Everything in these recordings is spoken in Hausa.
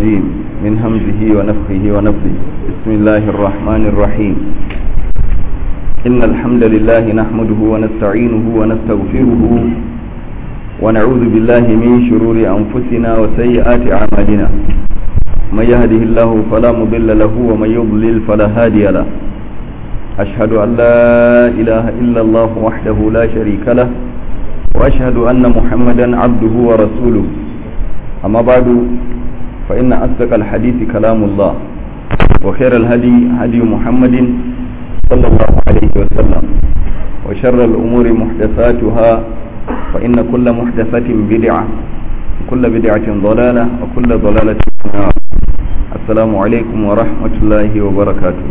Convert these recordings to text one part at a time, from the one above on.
الرجيم من همزه ونفخه ونفخه بسم الله الرحمن الرحيم إن الحمد لله نحمده ونستعينه ونستغفره ونعوذ بالله من شرور أنفسنا وسيئات أعمالنا من يهده الله فلا مضل له ومن يضلل فلا هادي له أشهد أن لا إله إلا الله وحده لا شريك له وأشهد أن محمدا عبده ورسوله أما بعد فإن أصدق الحديث كلام الله وخير الهدي هدي محمد صلى الله عليه وسلم وشر الأمور محدثاتها فإن كل محدثة بدعة وكل بدعة ضلالة وكل ضلالة في النار السلام عليكم ورحمة الله وبركاته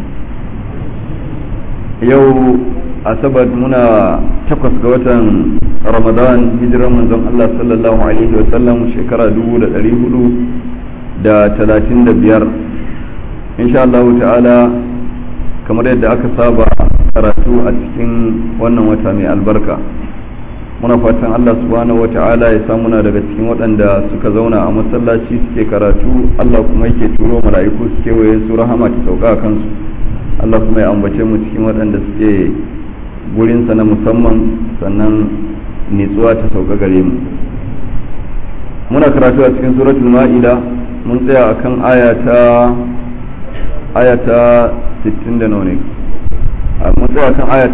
yau asabar muna takwas ga watan ramadan hijirar manzon Allah sallallahu alaihi wasallam shekara dubu da ɗari hudu da talatin da biyar insha Allah ta'ala kamar yadda aka saba karatu a cikin wannan wata mai albarka muna fatan Allah subhanahu wa ta'ala ya samuna daga cikin waɗanda suka zauna a masallaci suke karatu Allah kuma yake turo mala'iku suke waye su rahama ta sauka a kansu Allah kuma ya ambace mu cikin waɗanda suke gurinsa na musamman sannan nitsuwa ta sauka gare mu muna karatu a cikin suratul ma'ida mun tsaya akan ayata ayata 60 da nawa mun tsaya akan ayata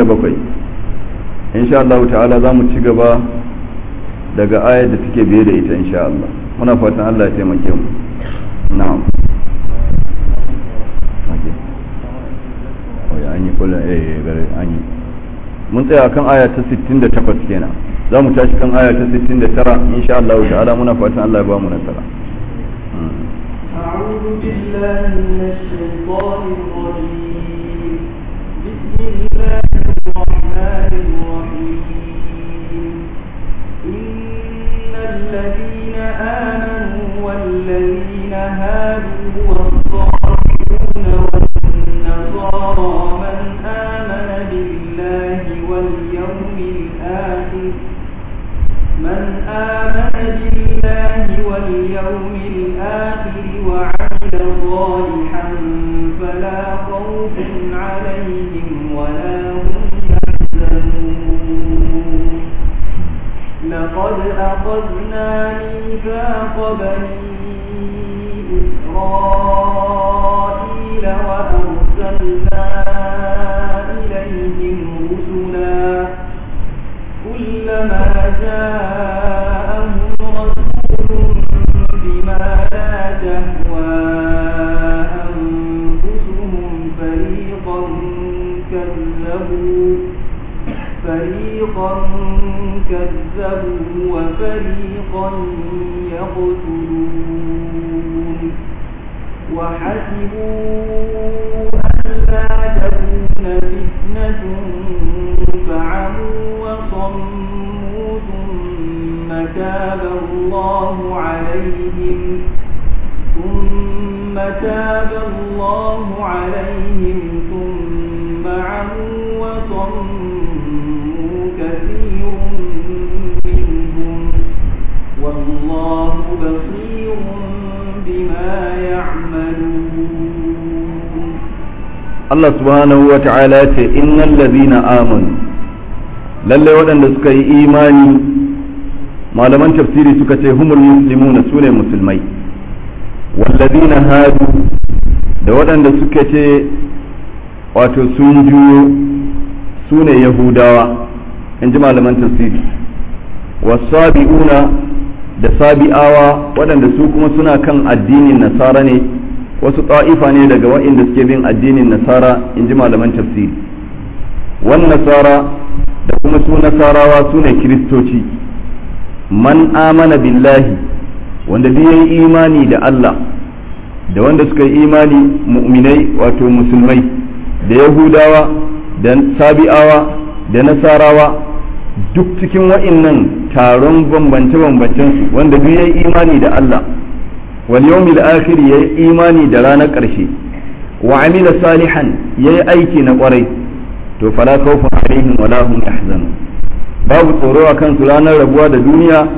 67 insha Allah ta'ala za mu ci gaba daga ayar da take biye da ita insha Allah muna fatan Allah ya taimake mu na'am an yi kula eh gare an yi mun tsaya kan aya ta 68 kenan za mu tashi kan aya ta 69 insha Allah ta'ala muna fatan Allah ya ba mu nasara أعوذ بالله من الشيطان الرجيم بسم الله الرحمن الرحيم إن الذين آمنوا والذين هادوا والصالحون والنصارى من آمن بالله واليوم الآخر من آمن بالله واليوم الآخر وعمل صالحا فلا خوف عليهم ولا هم يحزنون لقد أخذنا ميثاق بني إسرائيل وأرسلنا إليهم رسلا كلما جاءهم رسول بما لا تهوى أنفسهم فريقا كذبوا فريقا كذبوا وفريقا يقتلون وحسبوا ألا تكون فتنة فعموا وصموا ثم تاب الله عليهم ثم تاب الله عليهم ثم عموا وصموا كثير منهم والله بصير بما يعملون Allah subhanahu wa ta'ala ce innal ladhina amanu lalle waɗanda suka yi imani malaman tafsiri suka ce humul muslimuna sune musulmai walladhina hadu da waɗanda suka ce wato sun juyo sune yahudawa in ji malaman tafsiri wasabi'una da sabi'awa waɗanda su kuma suna kan addinin nasara ne wasu ta'ifa ne daga waɗanda suke bin addinin nasara in ji malaman tafsiri wan nasara da kuma su nasarawa su ne kiristoci man amana billahi wanda duk yayi imani da Allah da wanda suka yi imani mu'minai wato musulmai da yahudawa da sabi'awa da nasarawa duk cikin wa'innan taron bambance-bambancen su wanda duk yayi imani da Allah wal yawmil akhir yayi imani da ranar ƙarshe wa amila salihan yayi aiki na ƙwarai to fala khawfun alaihim wala hum yahzanun babu tsoro a kansu ranar rabuwa da duniya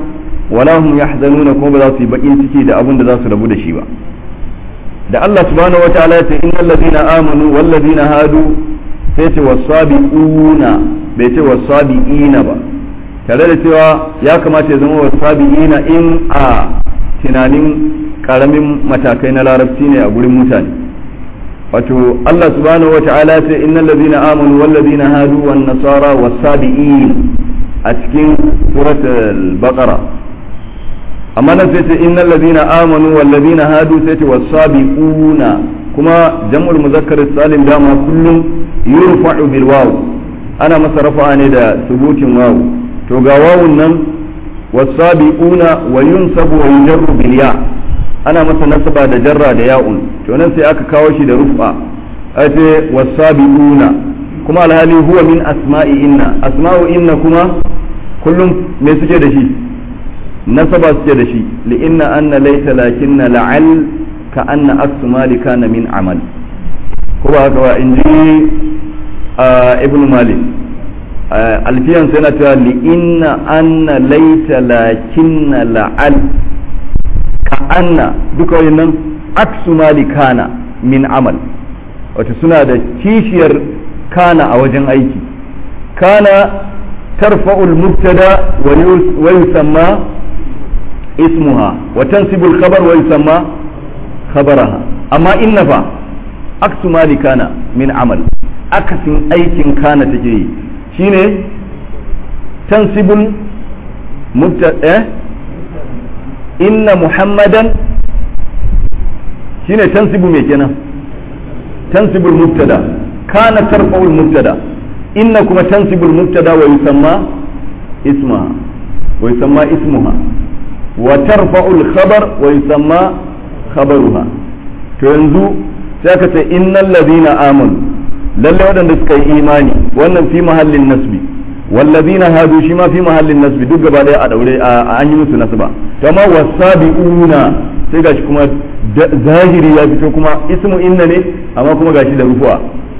wala hum yahzanuna kuma ba za su yi bakin ciki da abin da za su rabu da shi ba da Allah subhanahu wa ta'ala ya ce innal ladina amanu wal ladina hadu sai ce wasabi'una bai ce wasabi'ina ba tare da cewa ya kamata ya zama wasabi'ina in a tunanin karamin matakai na larabci ne a gurin mutane wato Allah subhanahu wa ta'ala ce innal ladina amanu wal ladina hadu wan nasara wasabi'in a cikin suratul baqara amma nan sai ce innal ladina amanu wal ladina hadu sai ce wasabi'una kuma jam'ul muzakkar salim dama kullum yurfa'u bil waw ana masa rafa'a ne da subutin waw to ga wawun nan wasabi'una wa yunsabu wa yujarru bil ya ana masa nasaba da jarra da ya'un to nan sai aka kawo shi da rufa ace wasabi'una kuma alhali huwa min asma'i inna asma'u inna kuma kullum me suke da shi nasaba suke da shi li inna anna laysa lakinna la'al ka anna aksu mali kana min amal ko ba haka ba in ji ibn malik alfiyan sai na cewa li inna anna laita lakinna la'al ka anna duka wannan aksu mali kana min amal wato suna da kishiyar kana a wajen aiki kana tarfa'ul mubtada wa yusamma ismuha wa tansibul khabar wa yusamma khabaraha amma inna fa aksu mali kana min amal akasin aikin kana take yi shine tansibul mubtada inna muhammadan shine tansibu me kenan tansibul mubtada kana tarfa'ul mubtada inna kuma tansibul mubtada wa yusamma ismaha wa yusamma ismuha wa tarfa'ul khabar wa yusamma khabaruha to yanzu sai aka ce innal ladina amanu lalle waɗanda suka yi imani wannan fi mahallin nasbi wallazina hadu shi ma fi mahallin nasbi duk gaba daya a daure a an yi musu nasba to amma wasabiuna sai gashi kuma zahiri ya fito kuma ismu inna ne amma kuma gashi da rufuwa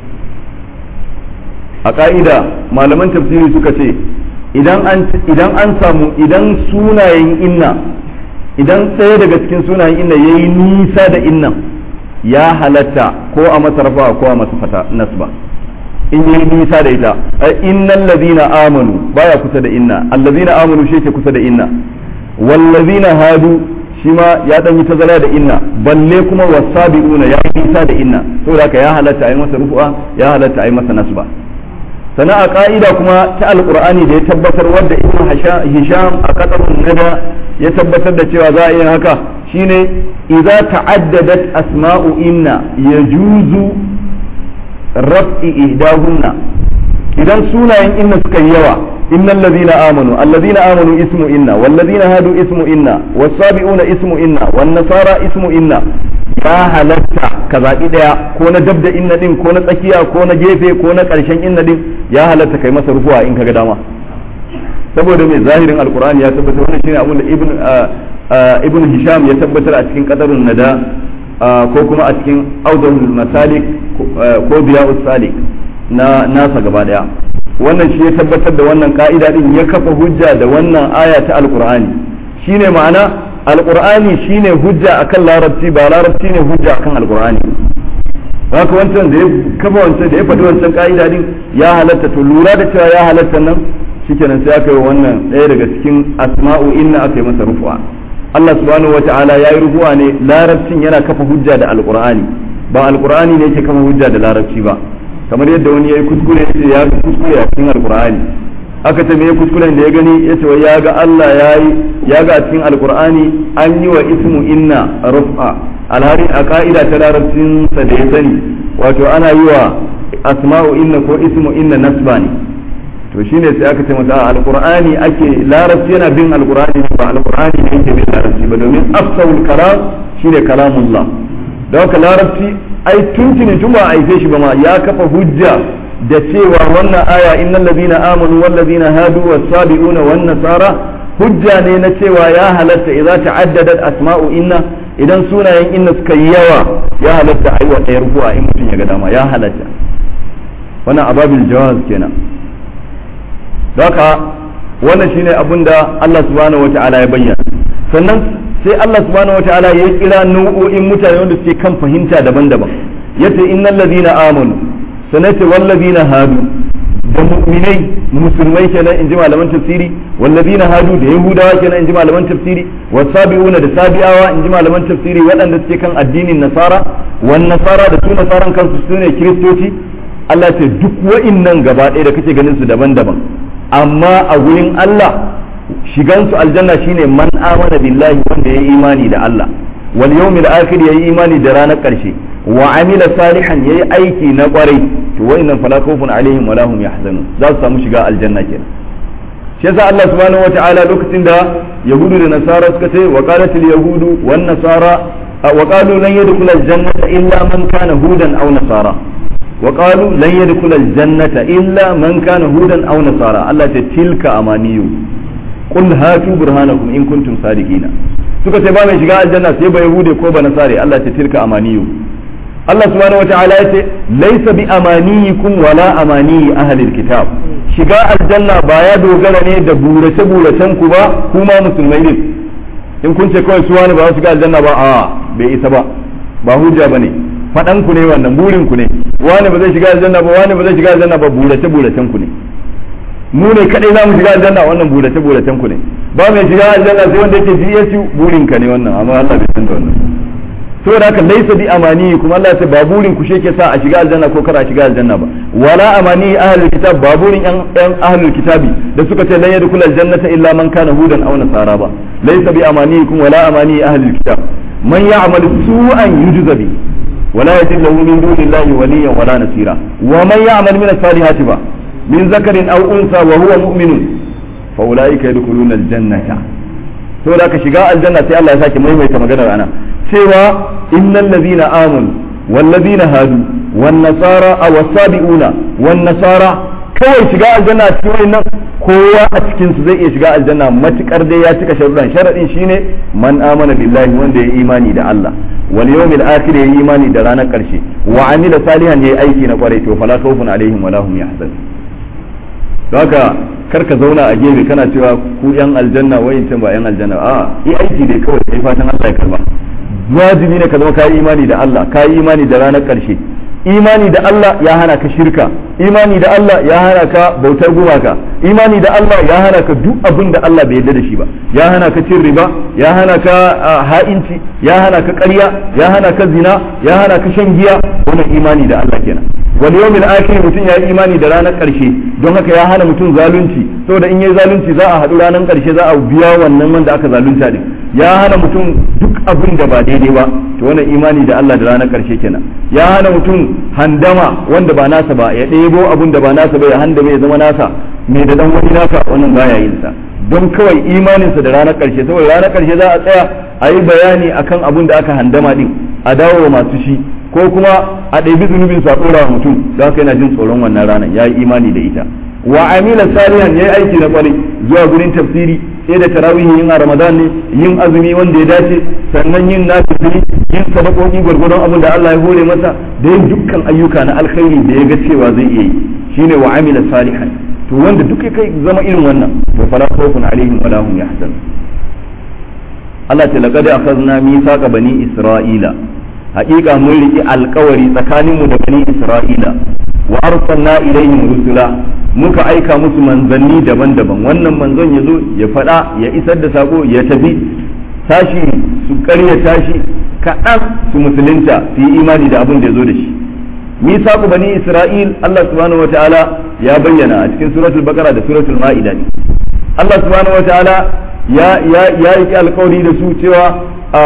a ka'ida malaman tafsiri suka ce idan an idan an samu idan sunayen inna idan ɗaya daga cikin sunayen inna yayi nisa da innan ya halatta ko a masa rafa ko a masa fata nasba in yi nisa da ita innal ladina amanu baya kusa da inna allazina amanu shi ke kusa da inna wallazina hadu shi ma ya dan yi tazara da inna balle kuma wasabiuna ya yi nisa da inna saboda haka ya halatta a yi masa rufu'a ya halatta a yi masa nasba sana a ka'ida kuma ta alqur'ani da ya tabbatar wadda ibnu hisham a qatarun nada ya tabbatar da cewa za a yi haka shine idza ta'addadat asma'u inna yajuzu raf'i ihdahunna idan sunayen inna suka yi yawa innal ladhina amanu alladhina amanu ismu inna wal ladhina hadu ismu inna was-sabi'una ismu inna wan nasara ismu inna ya halatta ka zaɓi ɗaya ko na dab da inna din ko na tsakiya ko na gefe ko na ƙarshen inna din ya halatta kai masa rufuwa in kaga dama saboda mai zahirin alkur'ani ya tabbatar wannan shine abin da ibn ibn hisham ya tabbatar a cikin qadarun nada ko kuma a cikin audahul masalik ko biya'us salik na nasa gaba daya wannan shi ya tabbatar da wannan ka'ida din ya kafa hujja da wannan aya ta alkur'ani shine ma'ana alkur'ani shine hujja akan larabci ba larabci ne hujja akan alkur'ani haka wancan da ya kafa wancan da ya faɗi wancan ka'ida din ya halatta to lura da cewa ya halatta nan shikenan sai aka yi wannan ɗaya daga cikin asma'u inna aka yi masa rufuwa Allah subhanahu wa ta'ala ya yi rufuwa ne larabcin yana kafa hujja da alqur'ani ba alqur'ani ne yake kafa hujja da larabci ba kamar yadda wani ya yi kuskure ya ce ya ga kuskure a cikin alqur'ani aka ce me kuskuren da ya gani ya ce ya ga Allah ya yi ya ga a cikin alqur'ani an yi wa ismu inna rufa alhari a ka'ida ta larabcin sa da ya sani wato ana yi wa asma'u inna ko ismu inna nasba ne to shine sai aka ce masa alqur'ani ake larabci yana bin alqur'ani ba alqur'ani ne yake bin larabci ba domin afsahul kalam shine kalamullah da haka larabci ai tuntuni tun ba aife shi ba ma ya kafa hujja da cewa wannan aya innal ladina amanu wal ladina hadu was sabiuna wan nasara hujja ne na cewa ya halatta idza ta'addadat asma'u inna idan sunayen inna suka yi yawa ya halatta ai wa ɗaya rufu'a in mutum ya ga dama ya halatta wannan ababil jawaz kenan haka wannan shine abin da Allah subhanahu wata'ala ya bayyana sannan sai Allah subhanahu wata'ala ya kira nau'o'in mutane wanda suke kan fahimta daban-daban yace innal ladina amanu sanata wal ladina hadu da mu'minai musulmai kenan in ji malaman tafsiri wallazina hadu da yahudawa kenan in ji malaman tafsiri wasabi'una da sabi'awa in ji malaman tafsiri waɗanda suke kan addinin nasara wan nasara da su nasaran kansu su ne kiristoci Allah ce duk wa'innan gaba ɗaya da kake ganin su daban-daban amma a gurin Allah shigan su aljanna shine man amana billahi wanda ya imani da Allah wal yawmil akhir yayi imani da ranar ƙarshe wa amila salihan yayi aiki na kwarai to wa'annan fala khawfun alaihim wala hum yahzanun za su samu shiga aljanna kenan shi yasa Allah subhanahu wata'ala lokacin da yahudu da nasara suka ce wa qalatil yahudu wan nasara wa qalu lan yadkhula aljannata illa man kana hudan aw nasara wa qalu lan yadkhula aljannata illa man kana hudan aw nasara Allah ta tilka amaniyu qul hatu burhanakum in kuntum sadiqina suka ce ba mai shiga aljanna sai ba yahude ko ba nasare Allah ta tilka amaniyu Allah subhanahu wata'ala ya ce laisa bi amaniyikum wala amani ahlil kitab shiga aljanna ba ya dogara ne da burace buracen ku ba kuma musulmai ne in kun ce kawai su wani ba su shiga aljanna ba a bai isa ba ba hujja bane fadan ku ne wannan burin ku ne wani ba zai shiga aljanna ba wani ba zai shiga aljanna ba burace buracen ku ne mu ne kadai za mu shiga aljanna wannan burace buracen ku ne ba mai shiga aljanna sai wanda yake GSU burin ka ne wannan amma Allah bai san da wannan saboda haka laisa bi amani kuma Allah ya ce ba burin ku sheke sa a shiga aljanna ko kar a shiga aljanna ba wala amani ahlul kitab ba burin yan yan ahlul kitabi da suka ce lan yadkhul aljannata illa man kana hudan aw nasara ba laisa bi amanikum wala amani ahlul kitab man ya'mal su'an yujza bi wala yajid lahu min dunillahi waliyyan wala nasira wa man ya'mal min as-salihati ba min zakarin aw unsa wa huwa mu'minun fa ulaika yadkhuluna aljannata saboda ka shiga aljanna sai Allah ya sake maimaita maganar ana cewa innal ladhina amanu wal ladhina hadu wan nasara aw wasabiuna wan nasara kawai shiga aljanna cikin wannan kowa a cikin su zai iya shiga aljanna matukar dai ya cika sharuɗan sharadin shine man amana billahi wanda ya imani da Allah wal yawmil akhir ya imani da ranar karshe wa amila salihan yayi aiki na kwarai to fala khawfun alaihim wala hum yahzanun haka kar ka zauna a gefe kana cewa ku yan aljanna wayancan ba yan aljanna a yi aiki dai kawai kai fatan Allah ya karba wajibi ne ka zama kayi imani da Allah kayi imani da ranar karshe imani da Allah ya hana ka shirka imani da Allah ya hana ka bautar gumaka imani da Allah ya hana ka duk abin da Allah bai yarda da shi ba ya hana ka cin riba ya hana ka ha'inci ya hana ka ƙarya ya hana ka zina ya hana ka shan giya wannan imani da Allah kenan wal yawmil akhir mutum ya yi imani da ranar karshe don haka ya hana mutum zalunci saboda in yayi zalunci za a haɗu ranar karshe za a biya wannan wanda aka zalunta din ya hana mutum duk abin da ba daidai ba to wannan imani da Allah da ranar karshe kenan ya hana mutum handama wanda ba nasa ba ya ɗebo abin da ba nasa ba ya handa ya zama nasa mai da dan wani nasa wannan baya yin sa don kawai imaninsa da ranar karshe saboda ranar karshe za a tsaya a yi bayani akan abin da aka handama din a dawo wa masu shi ko kuma a ɗabi zunubin sa ɗora wa mutum don haka yana jin tsoron wannan ranar ya yi imani da ita wa amila salihan ya yi aiki na kwarai zuwa gurin tafsiri sai da tarawihi yin a ramadan ne yin azumi wanda ya dace sannan yin nafili yin sadakoki gwargwadon abin da Allah ya hore masa da yin dukkan ayyuka na alkhairi da ya ga cewa zai iya yi shine wa amila salihan to wanda duk ya kai zama irin wannan to fala khawfun alaihim wala hum yahzanun Allah ta laqad akhadna mithaqa bani isra'ila haƙiƙa mun riƙi alƙawari tsakaninmu da bani isra'ila wa arsalna ilaihim rusula muka aika musu manzanni daban-daban wannan manzon ya zo ya faɗa ya isar da sako ya tafi tashi su ƙarya tashi kaɗan su musulunta su yi imani da abin da ya zo da shi misaku bani isra'il Allah subhanahu wataala ya bayyana a cikin suratul baqara da suratul ma'ida ne Allah subhanahu wataala ya ya ya yi alƙawari da su cewa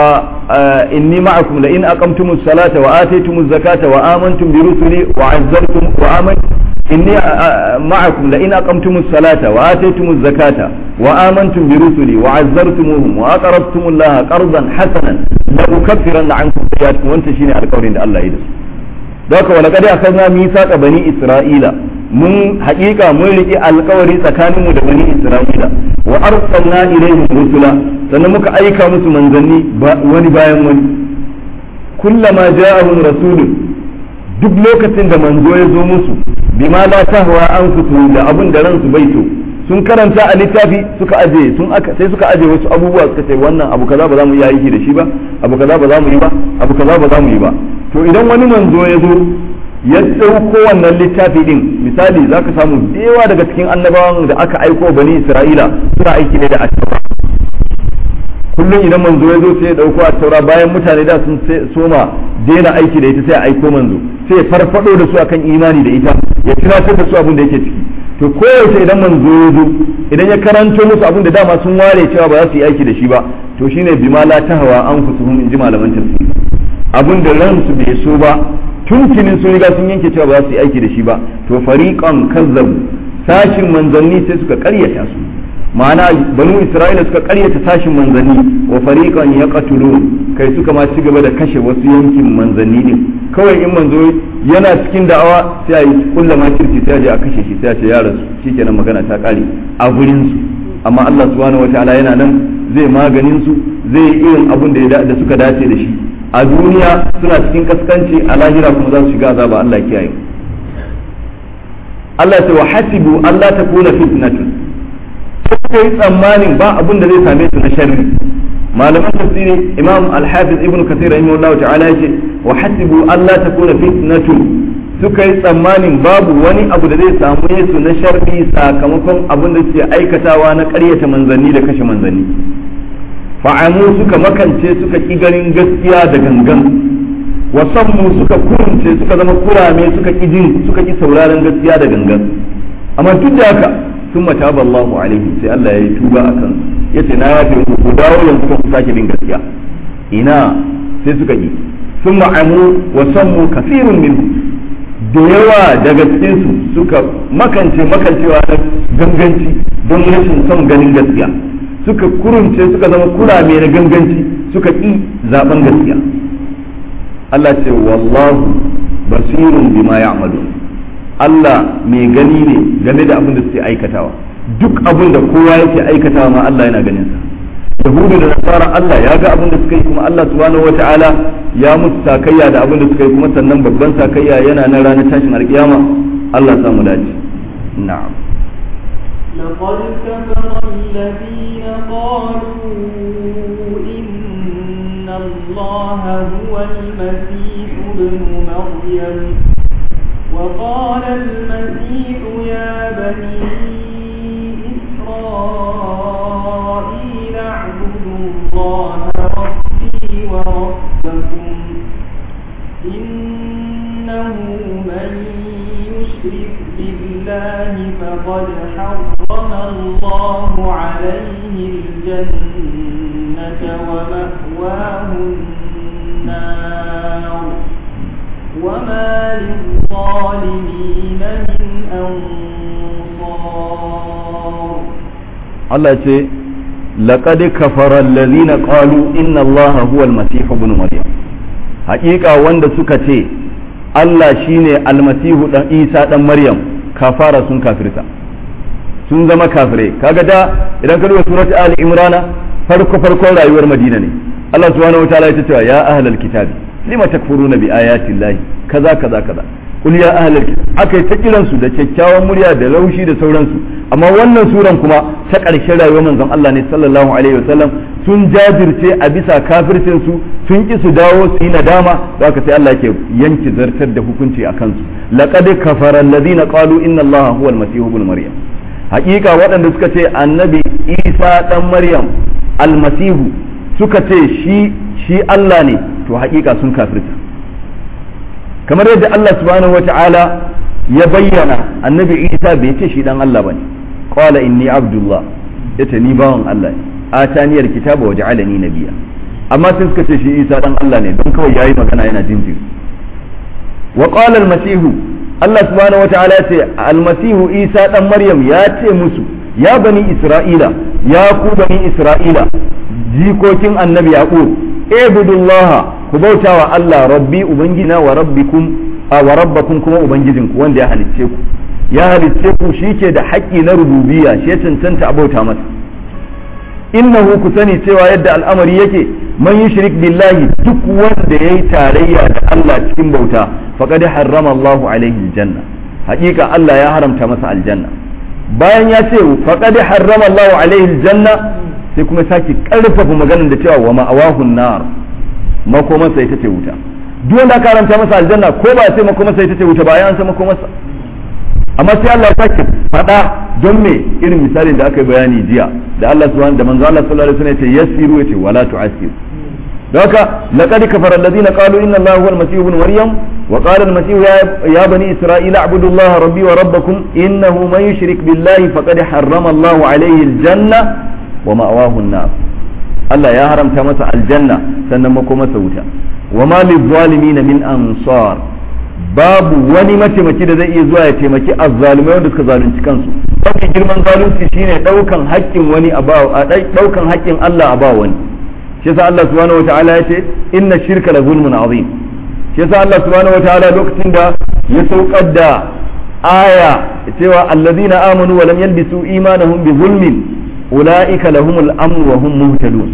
inni ma'akum la in aqamtumus salata wa ataytumuz zakata wa amantum bi rusuli wa azzartum wa amantum inni ma'akum la in aqamtumus salata wa ataytumuz zakata wa amantum bi rusuli wa azzartumuhum wa aqrabtumullaha qardan hasanan la ukaffiranna ankum sayyi'atikum wanta shine alƙawarin da Allah ya yi da su Doka wala kada akhadna mithaqa bani Isra'ila mun haƙiƙa mun riƙe alƙawari tsakaninmu da bani Isra'ila wa arsalna ilaihim rusula sannan muka aika musu manzanni wani bayan wani kullama ja'ahum rasulun duk lokacin da manzo ya zo musu bima la tahwa anfusuhum da abin da ransu bai so sun karanta a littafi suka aje sun aka sai suka aje wasu abubuwa suka ce wannan abu kaza ba za mu yi aiki da shi ba abu kaza ba za mu yi ba abu kaza ba za mu yi ba to idan wani manzo ya zo ya ɗauko wannan littafi din misali za ka samu da yawa daga cikin annabawan da aka aiko bani isra'ila suna aiki ne da attaura kullum idan manzo ya zo sai ya ɗauko attaura bayan mutane da sun soma daina aiki da ita sai a aiko manzo sai ya farfado da su akan imani da ita ya tunatar da su abin da yake ciki to koyaushe idan manzo ya zo idan ya karanto musu abin da dama sun ware cewa ba za su yi aiki da shi ba to shine bima la tahwa anfusuhum in ji malaman tafsiri abin da ransu bai so ba tuntunin sun riga sun yanke cewa ba za su yi aiki da shi ba to fariqan kazzabu sashin manzanni sai suka karyata su ma'ana banu isra'ila suka karyata sashin manzanni wa fariqan yaqtulun kai suka ma ci gaba da kashe wasu yankin manzanni din kawai in manzo yana cikin da'awa sai a yi kulla makirci sai a je a kashe shi sai a ce ya rasu shikenan magana ta kare a gurin su amma Allah subhanahu wataala yana nan zai maganin su zai yi irin abun da da suka dace da shi a duniya suna cikin kaskanci a lahira kuma za su shiga azaba Allah kiyaye Allah ya ce wa hasibu Allah ta kuna fitnatun suka yi tsammanin ba abun da zai same su na sharri malaman tafsiri imam al-hafiz ibn kathir rahimahullahu ta'ala yace wa hasibu Allah ta kuna fitnatun suka yi tsammanin babu wani abu da zai samu su na sharri sakamakon abun da suke aikatawa na ƙaryata manzanni da kashe manzanni fa'amu suka makance suka ki ganin gaskiya da gangan wasammu suka kurunce suka zama kurame suka ki jin suka ki sauraron gaskiya da gangan amma duk da haka sun mata Allahu alaihi sai Allah ya yi tuba a kansu ya ce na yafe muku ku dawo yanzu ku sake bin gaskiya ina sai suka yi sun ma'amu wasammu kasirun min da yawa daga cikinsu suka makance makancewa na ganganci don rashin son ganin gaskiya suka kurunce suka zama kurame na ganganci suka ƙi zaben gaskiya Allah ce wallahu basirun bima ya'malu Allah mai gani ne game da abin da suke aikatawa duk abin da kowa yake aikatawa ma Allah yana ganin sa yahudu da nasara Allah ya ga abin da suka yi kuma Allah subhanahu wata'ala ya musu sakayya da abin da suka yi kuma sannan babban sakayya yana nan ranar tashin alkiyama Allah ya samu dace na'am لقد كفر الذين قالوا إن الله هو المسيح ابن مريم وقال المسيح يا بني إسرائيل اعبدوا الله ربي وربكم إنه من يشرك بالله فقد حرم الله عليه الجنة ومأواه النار وما للظالمين من أنصار Allah ce laqad kafara allazina qalu inna Allah huwa al-masih ibn maryam haƙiƙa wanda suka ce Allah shine almasihu dan Isa dan Maryam kafara sun kafirta sun zama kafirai kaga da idan ka duba surat Ali Imran farko farkon rayuwar Madina ne Allah subhanahu wataala ya ce ya ahlal kitabi lima takfuruna bi ayati llahi kaza kaza kaza kul ya ahlal aka yi ta kiransu da kyakkyawan murya da laushi da sauransu amma wannan suran kuma ta ƙarshen rayuwar manzon Allah ne sallallahu alaihi wasallam sun jajirce a bisa kafircin su sun ki su dawo su yi nadama da haka sai Allah ke yanki zartar da hukunci a kansu laqad kafara alladhina qalu inna Allah huwa al-masih ibn maryam haƙiƙa waɗanda suka ce annabi Isa dan Maryam almasihu suka ce shi shi Allah ne to haƙiƙa sun kafirta kamar yadda Allah subhanahu wata'ala ya bayyana annabi Isa bai ce shi dan Allah bane qala inni abdullah yace ni bawan Allah ne ataniyar kitaba wa ja'alani nabiyya amma sai suka ce shi Isa dan Allah ne don kawai yayi magana yana jinjiri wa qala al-masihu Allah subhanahu wata'ala ya ce al-masihu Isa dan Maryam ya ce musu ya bani Isra'ila ya ku bani Isra'ila jikokin annabi Yaqub ibudullaha ku bauta wa Allah rabbi ubangina wa rabbikum a wa rabbakum kuma ubangijinku wanda ya halicce ku ya halicce ku shike da haƙƙi na rububiyya shi ya cancanta a bauta masa innahu ku sani cewa yadda al'amari yake man yushrik billahi duk wanda yayi tarayya da Allah cikin bauta faqad harrama Allahu alaihi aljanna haƙiƙa Allah ya haramta masa aljanna bayan ya ce faqad harrama Allahu alaihi aljanna sai kuma sake karfafa maganar da cewa wa ma'awahu nar makomarsa ita ce wuta duk wanda karanta masa aljanna ko ba sai makomarsa ita ce wuta ba ya an san makomarsa amma sai Allah ya sake faɗa don me irin misalin da aka yi bayani jiya da Allah subhanahu da manzo Allah sallallahu alaihi wasallam ya ce yassiru yace wala tu'assiru don haka laqad kafara alladhina qalu inna Allaha huwa al-masih ibn maryam wa qala al-masih ya bani isra'ila a'budu Allaha rabbi wa rabbakum innahu man yushrik billahi faqad harrama Allahu alayhi al-janna wa ma'wahu an-nar Allah ya haramta masa aljanna sannan makomasa wuta wa ma lizalimin min ansar babu wani mataimaki da zai iya zuwa ya taimaki azzalumai wanda suka zalunci kansu mafi girman zalunci shine daukan haƙƙin wani a ba a daukan haƙƙin Allah a ba wani shi yasa Allah subhanahu wataala ya ce inna shirka la zulmun azim shi yasa Allah subhanahu wataala lokacin da ya saukar da aya cewa allazina amanu wa lam yalbisu imanahum bi zulmin ulaika lahumul amn wa hum muhtadun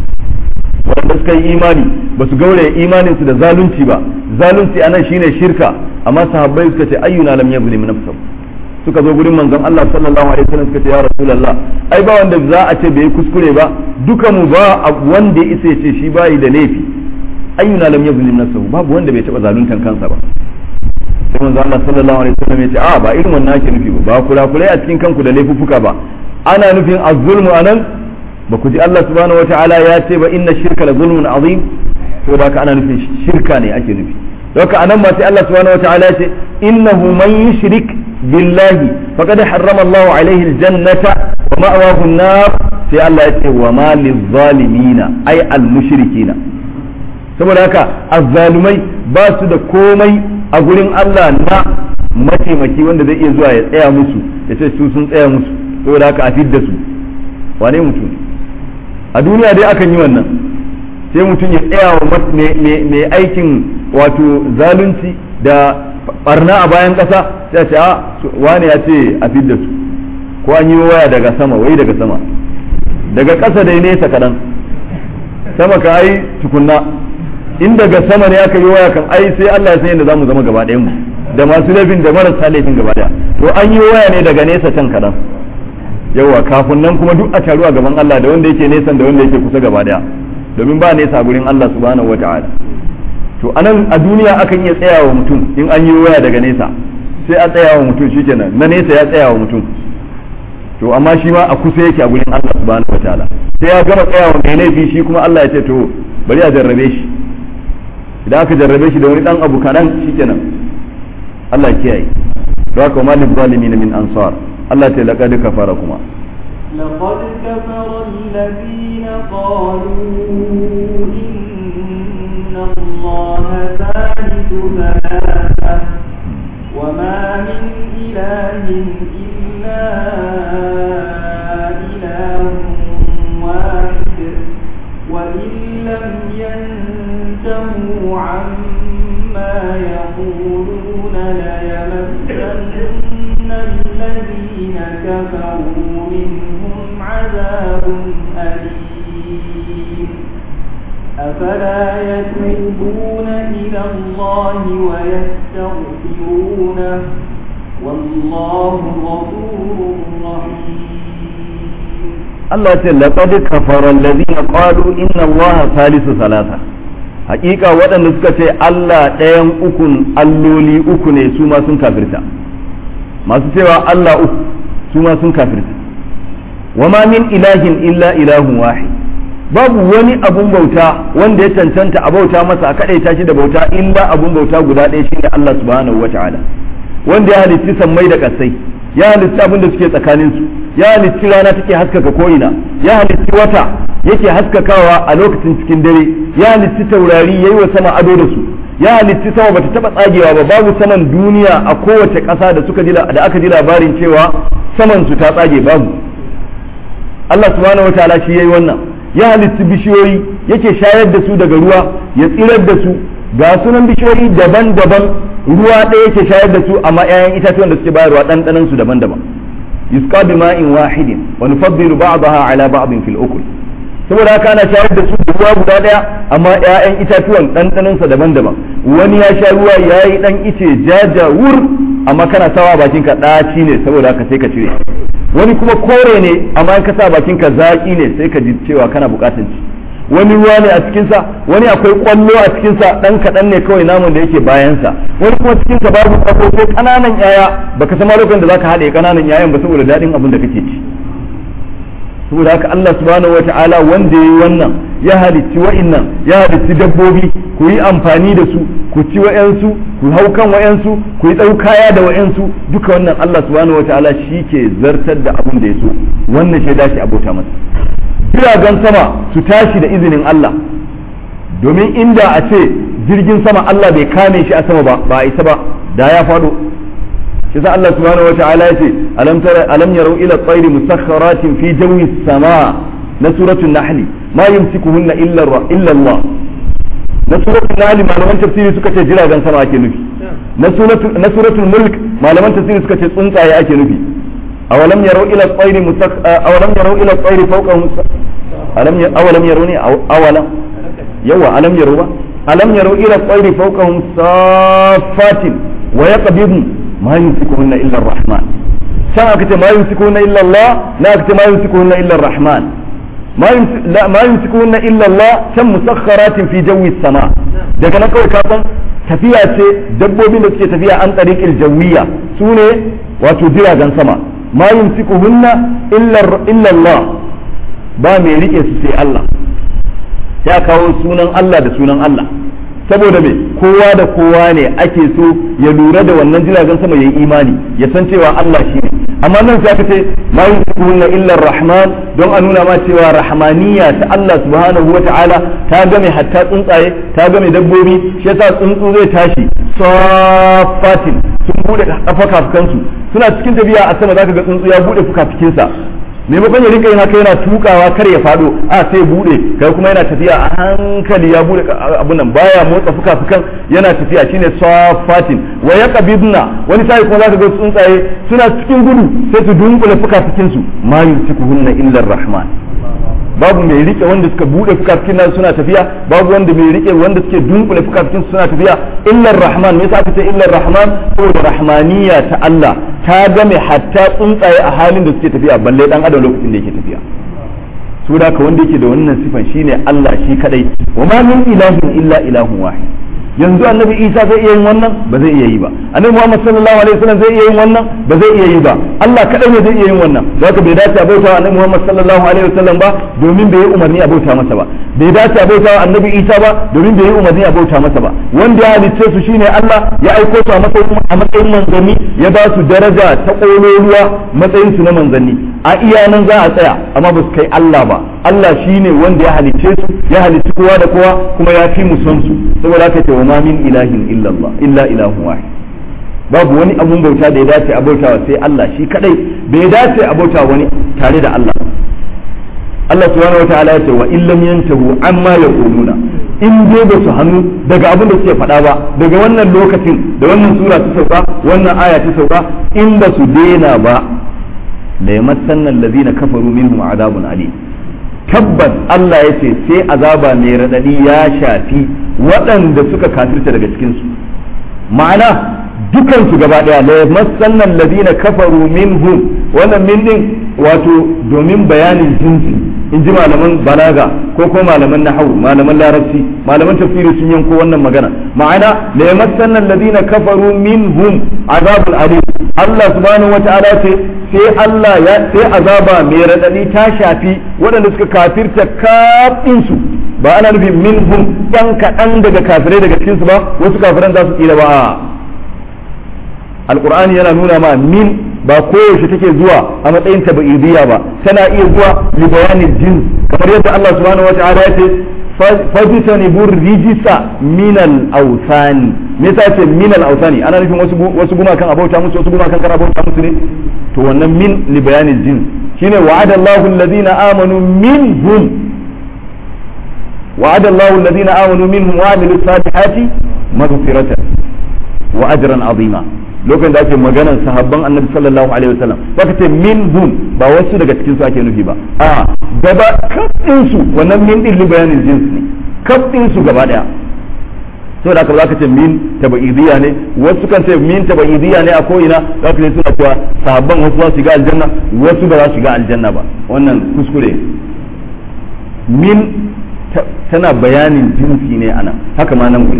wanda suka yi imani ba su gauraya imanin su da zalunci ba zalunci anan shine shirka amma sahabbai suka ce ayyuna lam yazlim nafsahu suka zo gurin manzon Allah sallallahu alaihi wasallam suka ce ya rasulullah ai ba wanda za a ce bai kuskure ba duka mu ba wanda ya isa ya ce shi bai da laifi ayyuna lam yazlim nafsahu babu wanda bai taba zaluntan kansa ba sai manzon Allah sallallahu alaihi wasallam ya ce a ba irin wannan ake nufi ba ba kula kula a cikin kanku da laifuffuka ba ana nufin az-zulmu anan ba ku ji Allah subhanahu wataala ya ce ba inna shirka la zulmun azim to da ana nufin shirka ne ake nufi doka anan ma sai Allah subhanahu wataala ya ce innahu man yushrik billahi faqad harrama Allahu alaihi aljannata wa ma'wahu an-nar sai Allah ya ce wa ma lizzalimina ay al-mushrikina saboda haka azzalumai ba su da komai a gurin Allah na mataimaki wanda zai iya zuwa ya tsaya musu ya ce su sun tsaya musu saboda haka a fidda su wane mutum a duniya dai akan yi wannan sai mutum ya tsaya wa mai aikin wato zalunci da barna a bayan ƙasa sai ce a wane ya ce a fidda su ko an yi waya daga sama wai daga sama daga ƙasa dai nesa kaɗan sama ka ai tukunna in daga sama ne aka yi waya kan ai sai Allah ya san yadda zamu zama gaba ɗayan mu da masu laifin da marasa laifin gaba ɗaya to an yi waya ne daga nesa can kaɗan yawa kafin nan kuma duk a taru a gaban Allah da wanda yake nesa da wanda yake kusa gaba ɗaya domin ba nesa gurin Allah subhanahu wata'ala to anan a duniya akan iya tsaya wa mutum in an yi waya daga nesa sai a tsaya wa mutum shikenan na nesa ya tsaya wa mutum to amma shi ma a kusa yake a gurin Allah subhanahu wataala sai ya gama tsaya wa mai laifi shi kuma Allah ya ce to bari a jarrabe shi idan aka jarrabe shi da wani dan abu kanan shikenan Allah ya kiyaye don haka ma lizalimin min ansar Allah ta laqad kafara kuma لقد كفر الذين قالوا إن الله ثالث ثلاثة وما من إله إلا إله واحد وإن لم ينتهوا عما يقولون ليمسن الذين كفروا منهم عذاب أليم أفلا يتوبون إلى الله ويستغفرونه والله غفور رحيم Allah ce laqad kafara alladhina qalu inna Allah thalithu thalatha hakika waɗanda suka ce Allah ɗayan ukun alloli uku ne su ma sun kafirta masu cewa Allah uku su ma sun kafirta wa ma min ilahin illa ilahun wahid babu wani abun bauta wanda ya cancanta a bauta masa a kaɗaita shi da bauta illa abun bauta guda ɗaya shine Allah subhanahu wa ta'ala wanda ya halitti sammai da ƙasai ya halitti abin da suke tsakanin su ya halitti rana take haskaka ko'ina ya halitti wata yake haskakawa a lokacin cikin dare ya halitti taurari yayi wa sama ado da su ya halitti sama bata taba tsagewa ba babu saman duniya a kowace ƙasa da suka da aka ji labarin cewa saman su ta tsage babu Allah subhanahu wataala shi yayi wannan ya halitti bishiyoyi yake shayar da su daga ruwa ya tsirar da su ga sunan bishiyoyi daban-daban ruwa ɗaya yake shayar da su amma 'ya'yan itatuwan da suke bayarwa ɗanɗanan su daban-daban yusqa bima'in wahidin wa nufaddilu ba'daha ala ba'din fil ukul saboda haka ana shayar da su da ruwa guda ɗaya amma 'ya'yan itatuwan ɗanɗanan sa daban-daban wani ya sha ruwa yayi dan ice jaja wur amma kana sawa bakin ka ɗaci ne saboda haka sai ka cire wani kuma kore ne amma in ka sa bakin ka zaƙi ne sai ka ji cewa kana buƙatar ci wani ruwa ne a cikinsa wani akwai kwallo a cikinsa ɗan kaɗan ne kawai namun da yake bayansa wani kuma cikinsa babu kwallo sai ƙananan yaya baka sama lokacin da zaka haɗe ƙananan yayan ba saboda daɗin abin da kake ci saboda haka Allah subhanahu wata'ala wanda ya yi wannan ya halitti wa'innan ya halitti dabbobi ku yi amfani da su ku ci wa'yansu ku hau kan wa'yansu ku yi kaya da wa'yansu duka wannan Allah subhanahu wata'ala shi ke zartar da abin da ya so wannan shaida shi abota masa jiragen sama su tashi da izinin Allah domin inda a ce jirgin sama Allah bai kame shi a sama ba ba a isa ba da ya faɗo shi sa Allah subhanahu wata'ala ya ce alam tara alam yarau ila tsairi musakharatin fi jawi sama na suratul nahl ma yumsikuhunna illa illa Allah na suratul nahl malaman tafsiri suka ce jiragen sama ake nufi na suratul na suratul mulk malaman tafsiri suka ce tsuntsaye ake nufi awalam yarau ila tsairi musakh awalam yarau ila tsairi fawqahum alam awalam yaruni awalam yawa alam yaru ba alam yaru ila tsairi fawqahum safatin wa yaqbidu ma yumsikuhunna illa ar-rahman san aka ce ma yumsikuhunna illa Allah la aka ce ma yumsikuhunna illa ar-rahman ma yumsikuhunna illa Allah kan musakharatin fi jawi sama daga nan kawai ka san tafiya ce dabbobin da suke tafiya an tariqil jawiya sune wato jiragen sama ma yumsikuhunna illa illa Allah ba mai rike su sai Allah ya kawo sunan Allah da sunan Allah saboda me kowa da kowa ne ake so ya lura da wannan jiragen sama ya yi imani ya san cewa Allah shi ne amma nan sai aka ce ma yuskunna illa rahman don a nuna ma cewa rahmaniya ta Allah subhanahu wa ta'ala ta game hatta tsuntsaye ta game dabbobi shi yasa tsuntsu zai tashi safatin sun bude fukafukansu suna cikin tafiya a sama zaka ga tsuntsu ya bude fukafukinsa maimakon ya rinka yana kai yana tukawa kar ya fado a sai bude kai kuma yana tafiya a hankali ya bude abun nan baya motsa fuka-fukan yana tafiya shine safatin wa yaqbidna wani sai kuma zaka ga tsuntsaye suna cikin gudu sai su dunkule fuka-fukin su ma yumsikuhunna illa rahman babu mai rike wanda suka bude fukafukin nan suna tafiya babu wanda mai rike wanda suke dunkule fukafukin suna tafiya illa rahman me yasa aka ce illa rahman saboda rahmaniya ta Allah ta game hatta tsuntsaye a halin da suke tafiya balle dan adam lokacin da yake tafiya su da ka wanda yake da wannan sifan shine Allah shi kadai wa ma min ilahin illa ilahun wahid yanzu annabi isa zai iya yin wannan ba zai iya yi ba annabi muhammad sallallahu alaihi wasallam zai iya yin wannan ba zai iya yi ba Allah kadai ne zai iya yin wannan zaka bai dace a bauta annabi muhammad sallallahu alaihi wasallam ba domin bai yi umarni a bauta masa ba bai dace a bauta annabi isa ba domin bai yi umarni a bauta masa ba wanda ya halicce su shine Allah ya aiko su a matsayin a matsayin manzanni ya ba su daraja ta kololuwa matsayin su na manzanni a iya nan za a tsaya amma ba su kai Allah ba Allah shine wanda ya halicce su ya halicci kowa da kowa kuma ya fi mu son su saboda haka ce wa ma min ilahin illa Allah illa ilahun wahid babu wani abun bauta da ya dace a bautawa sai Allah shi kadai bai dace a bautawa wani tare da Allah Allah subhanahu wa ta'ala ya ce wa illam yantahu amma yaquluna in dai ba su hannu daga abin da suke faɗa ba daga wannan lokacin da wannan sura ta sauka wannan aya ta sauka in ba su daina ba la yamassanna allazina kafaru minhum adabun alim tabbas Allah ya ce sai azaba mai raɗaɗi ya shafi waɗanda suka kafirta daga cikinsu ma'ana dukansu gaba ɗaya la yamassanna allazina kafaru minhum wannan min din wato domin bayanin jinsi in ji malaman balaga ko ko malaman nahawu malaman larabci malaman tafsiri sun yanko wannan magana ma'ana la yamassanna alladhina kafaru minhum azabul alim Allah subhanahu wata'ala ce sai Allah ya sai azaba mai radadi ta shafi waɗanda suka kafirta kafin su ba ana nufin minhum yan kaɗan daga kafirai daga cikin su ba wasu kafiran za su tsira ba alqur'ani yana nuna ma min ba koyaushe take zuwa a matsayin tabi'idiyya ba tana iya zuwa li bayanin jin kamar yadda Allah subhanahu wata'ala ya ce fajitani bur rijisa min al awsani me yasa ce min al awsani ana nufin wasu wasu gumakan abauta musu wasu gumakan kan abauta musu ne to wannan min li bayanin jin shine wa'ada Allahu alladhina amanu minhum wa'ada Allahu alladhina amanu minhum wa amilus salihati maghfiratan wa ajran azima lokacin da ake maganar sahabban annabi sallallahu alaihi wasallam baka ce min hun ba wasu daga cikin su ake nufi ba a gaba kafin su wannan min din li bayanin jins ne kafin su gaba daya saboda haka za ka ce min tabaidiyya ne wasu kan ce min tabaidiyya ne a ko'ina za ka suna cewa sahabban wasu za su shiga aljanna wasu ba za su shiga aljanna ba wannan kuskure min tana bayanin jinsi ne ana haka ma nan guri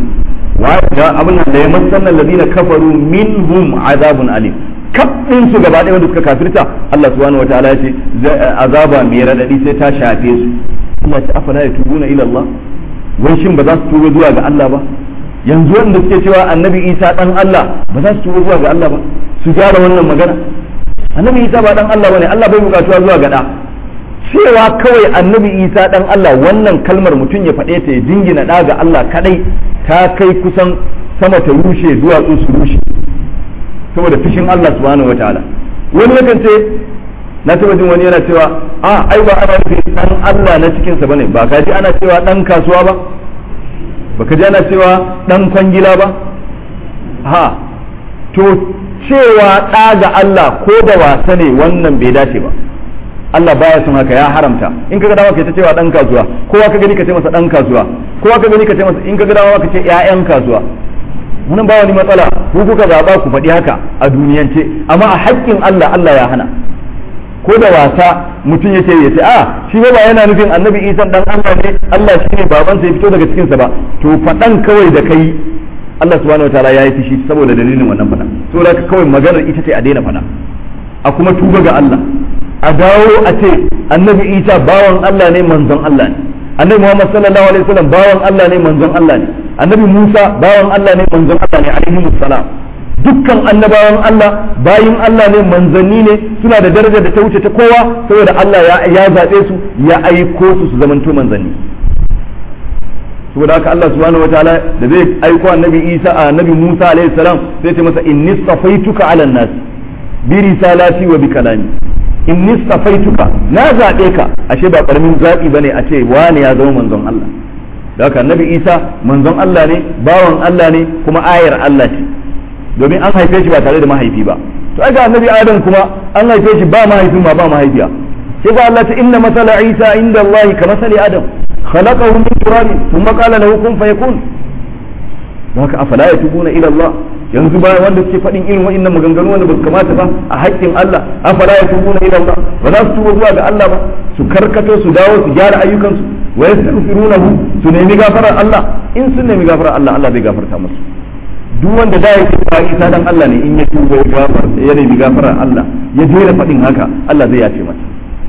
abin da ya masannan ladina kafaru minhum azabun alim kafin su gaba ɗaya wanda suka kafirta Allah subhanahu wataala ya ce azaba mai radadi sai ta shafe su Allah ya ce afala yatubuna ila Allah wai shin ba za su tuba zuwa ga Allah ba yanzu wanda suke cewa annabi Isa dan Allah ba za su tuba zuwa ga Allah ba su gyara wannan magana annabi Isa ba dan Allah bane Allah bai bukatuwa zuwa ga da cewa kawai annabi Isa dan Allah wannan kalmar mutum ya faɗe ta ya jingina da ga Allah kadai ta kai kusan sama ta rushe duwatsu su rushe saboda fishin Allah subhanahu wataala wani yakan ce na taba jin wani yana cewa a ai ba ana nufin dan Allah na cikin sa bane ba ka ji ana cewa dan kasuwa ba ba ka ji ana cewa dan kwangila ba ha to cewa ɗa ga Allah ko da wasa ne wannan bai dace ba Allah baya son haka ya haramta in kaga dama kai ta cewa dan kasuwa kowa ka gani ka ce masa dan kasuwa kowa ka gani ka ce masa in kaga dama ka ce ƴaƴan kasuwa wannan ba wani matsala ku kuka zaba ku faɗi haka a duniyance amma a haƙƙin Allah Allah ya hana ko da wasa mutum ya ce ya ce a shi ba yana nufin annabi isan dan Allah ne Allah shi ne babansa ya fito daga cikinsa ba to faɗan kawai da kai Allah subhanahu wataala ya yi fushi saboda dalilin wannan faɗa saboda haka kawai maganar ita ce a daina faɗa a kuma tuba ga Allah a dawo a ce annabi isa bawan Allah ne manzon Allah ne annabi Muhammad sallallahu alaihi wasallam bawan Allah ne manzon Allah ne annabi Musa bawan Allah ne manzon Allah ne alaihi salam dukkan annabawan Allah bayin Allah ne manzanni ne suna da daraja da ta wuce ta kowa saboda Allah ya zaɓe su ya aiko su su zamanto manzanni saboda haka Allah subhanahu wataala da zai aiko annabi Isa a annabi Musa alaihi salam sai ce masa inni safaituka ala nas bi risalati wa bi kalami inni safaituka na zaɓe ka ashe ba karamin zaɓi bane a ce wani ya zama manzon Allah da haka annabi Isa manzon Allah ne bawan Allah ne kuma ayar Allah ce domin an haife shi ba tare da mahaifi ba to aga annabi adam kuma an haife shi ba mahaifi ma ba mahaifiya sai ga Allah ta inna masala isa inda Allah ka masali adam khalaqahu min turab thumma qala lahu kun fayakun haka afala yatubuna ila Allah yanzu bayan wanda suke faɗin irin wa'annan maganganu wanda ba su kamata ba a haƙƙin Allah afala yatubuna ila Allah ba za su tuba zuwa ga Allah ba su karkato su dawo su gyara ayyukansu wa yastaghfirunahu su nemi gafarar Allah in sun nemi gafarar Allah Allah zai gafarta musu duk wanda da yake ba isa dan Allah ne in ya tuba ya gafar ya nemi gafarar Allah ya jera faɗin haka Allah zai yace masa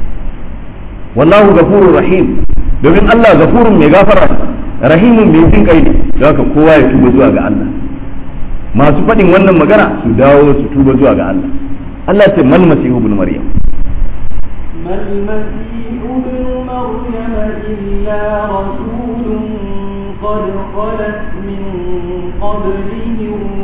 wallahu ghafurur rahim domin Allah ghafurun mai gafara rahimun mai jin kai ne don haka kowa ya tuba zuwa ga Allah masu faɗin wannan magana su dawo su tuba zuwa ga Allah Allah ce mal masihu ibn maryam ما المسيح ابن مريم إلا رسول قد خلت من قبله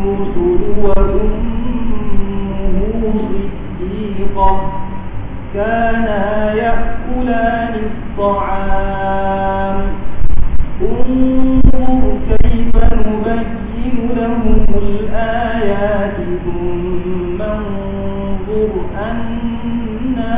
الرسل وأمه صديقة كانا يأكلان الطعام انظر كيف نبين لهم الآيات ثم انظر أنا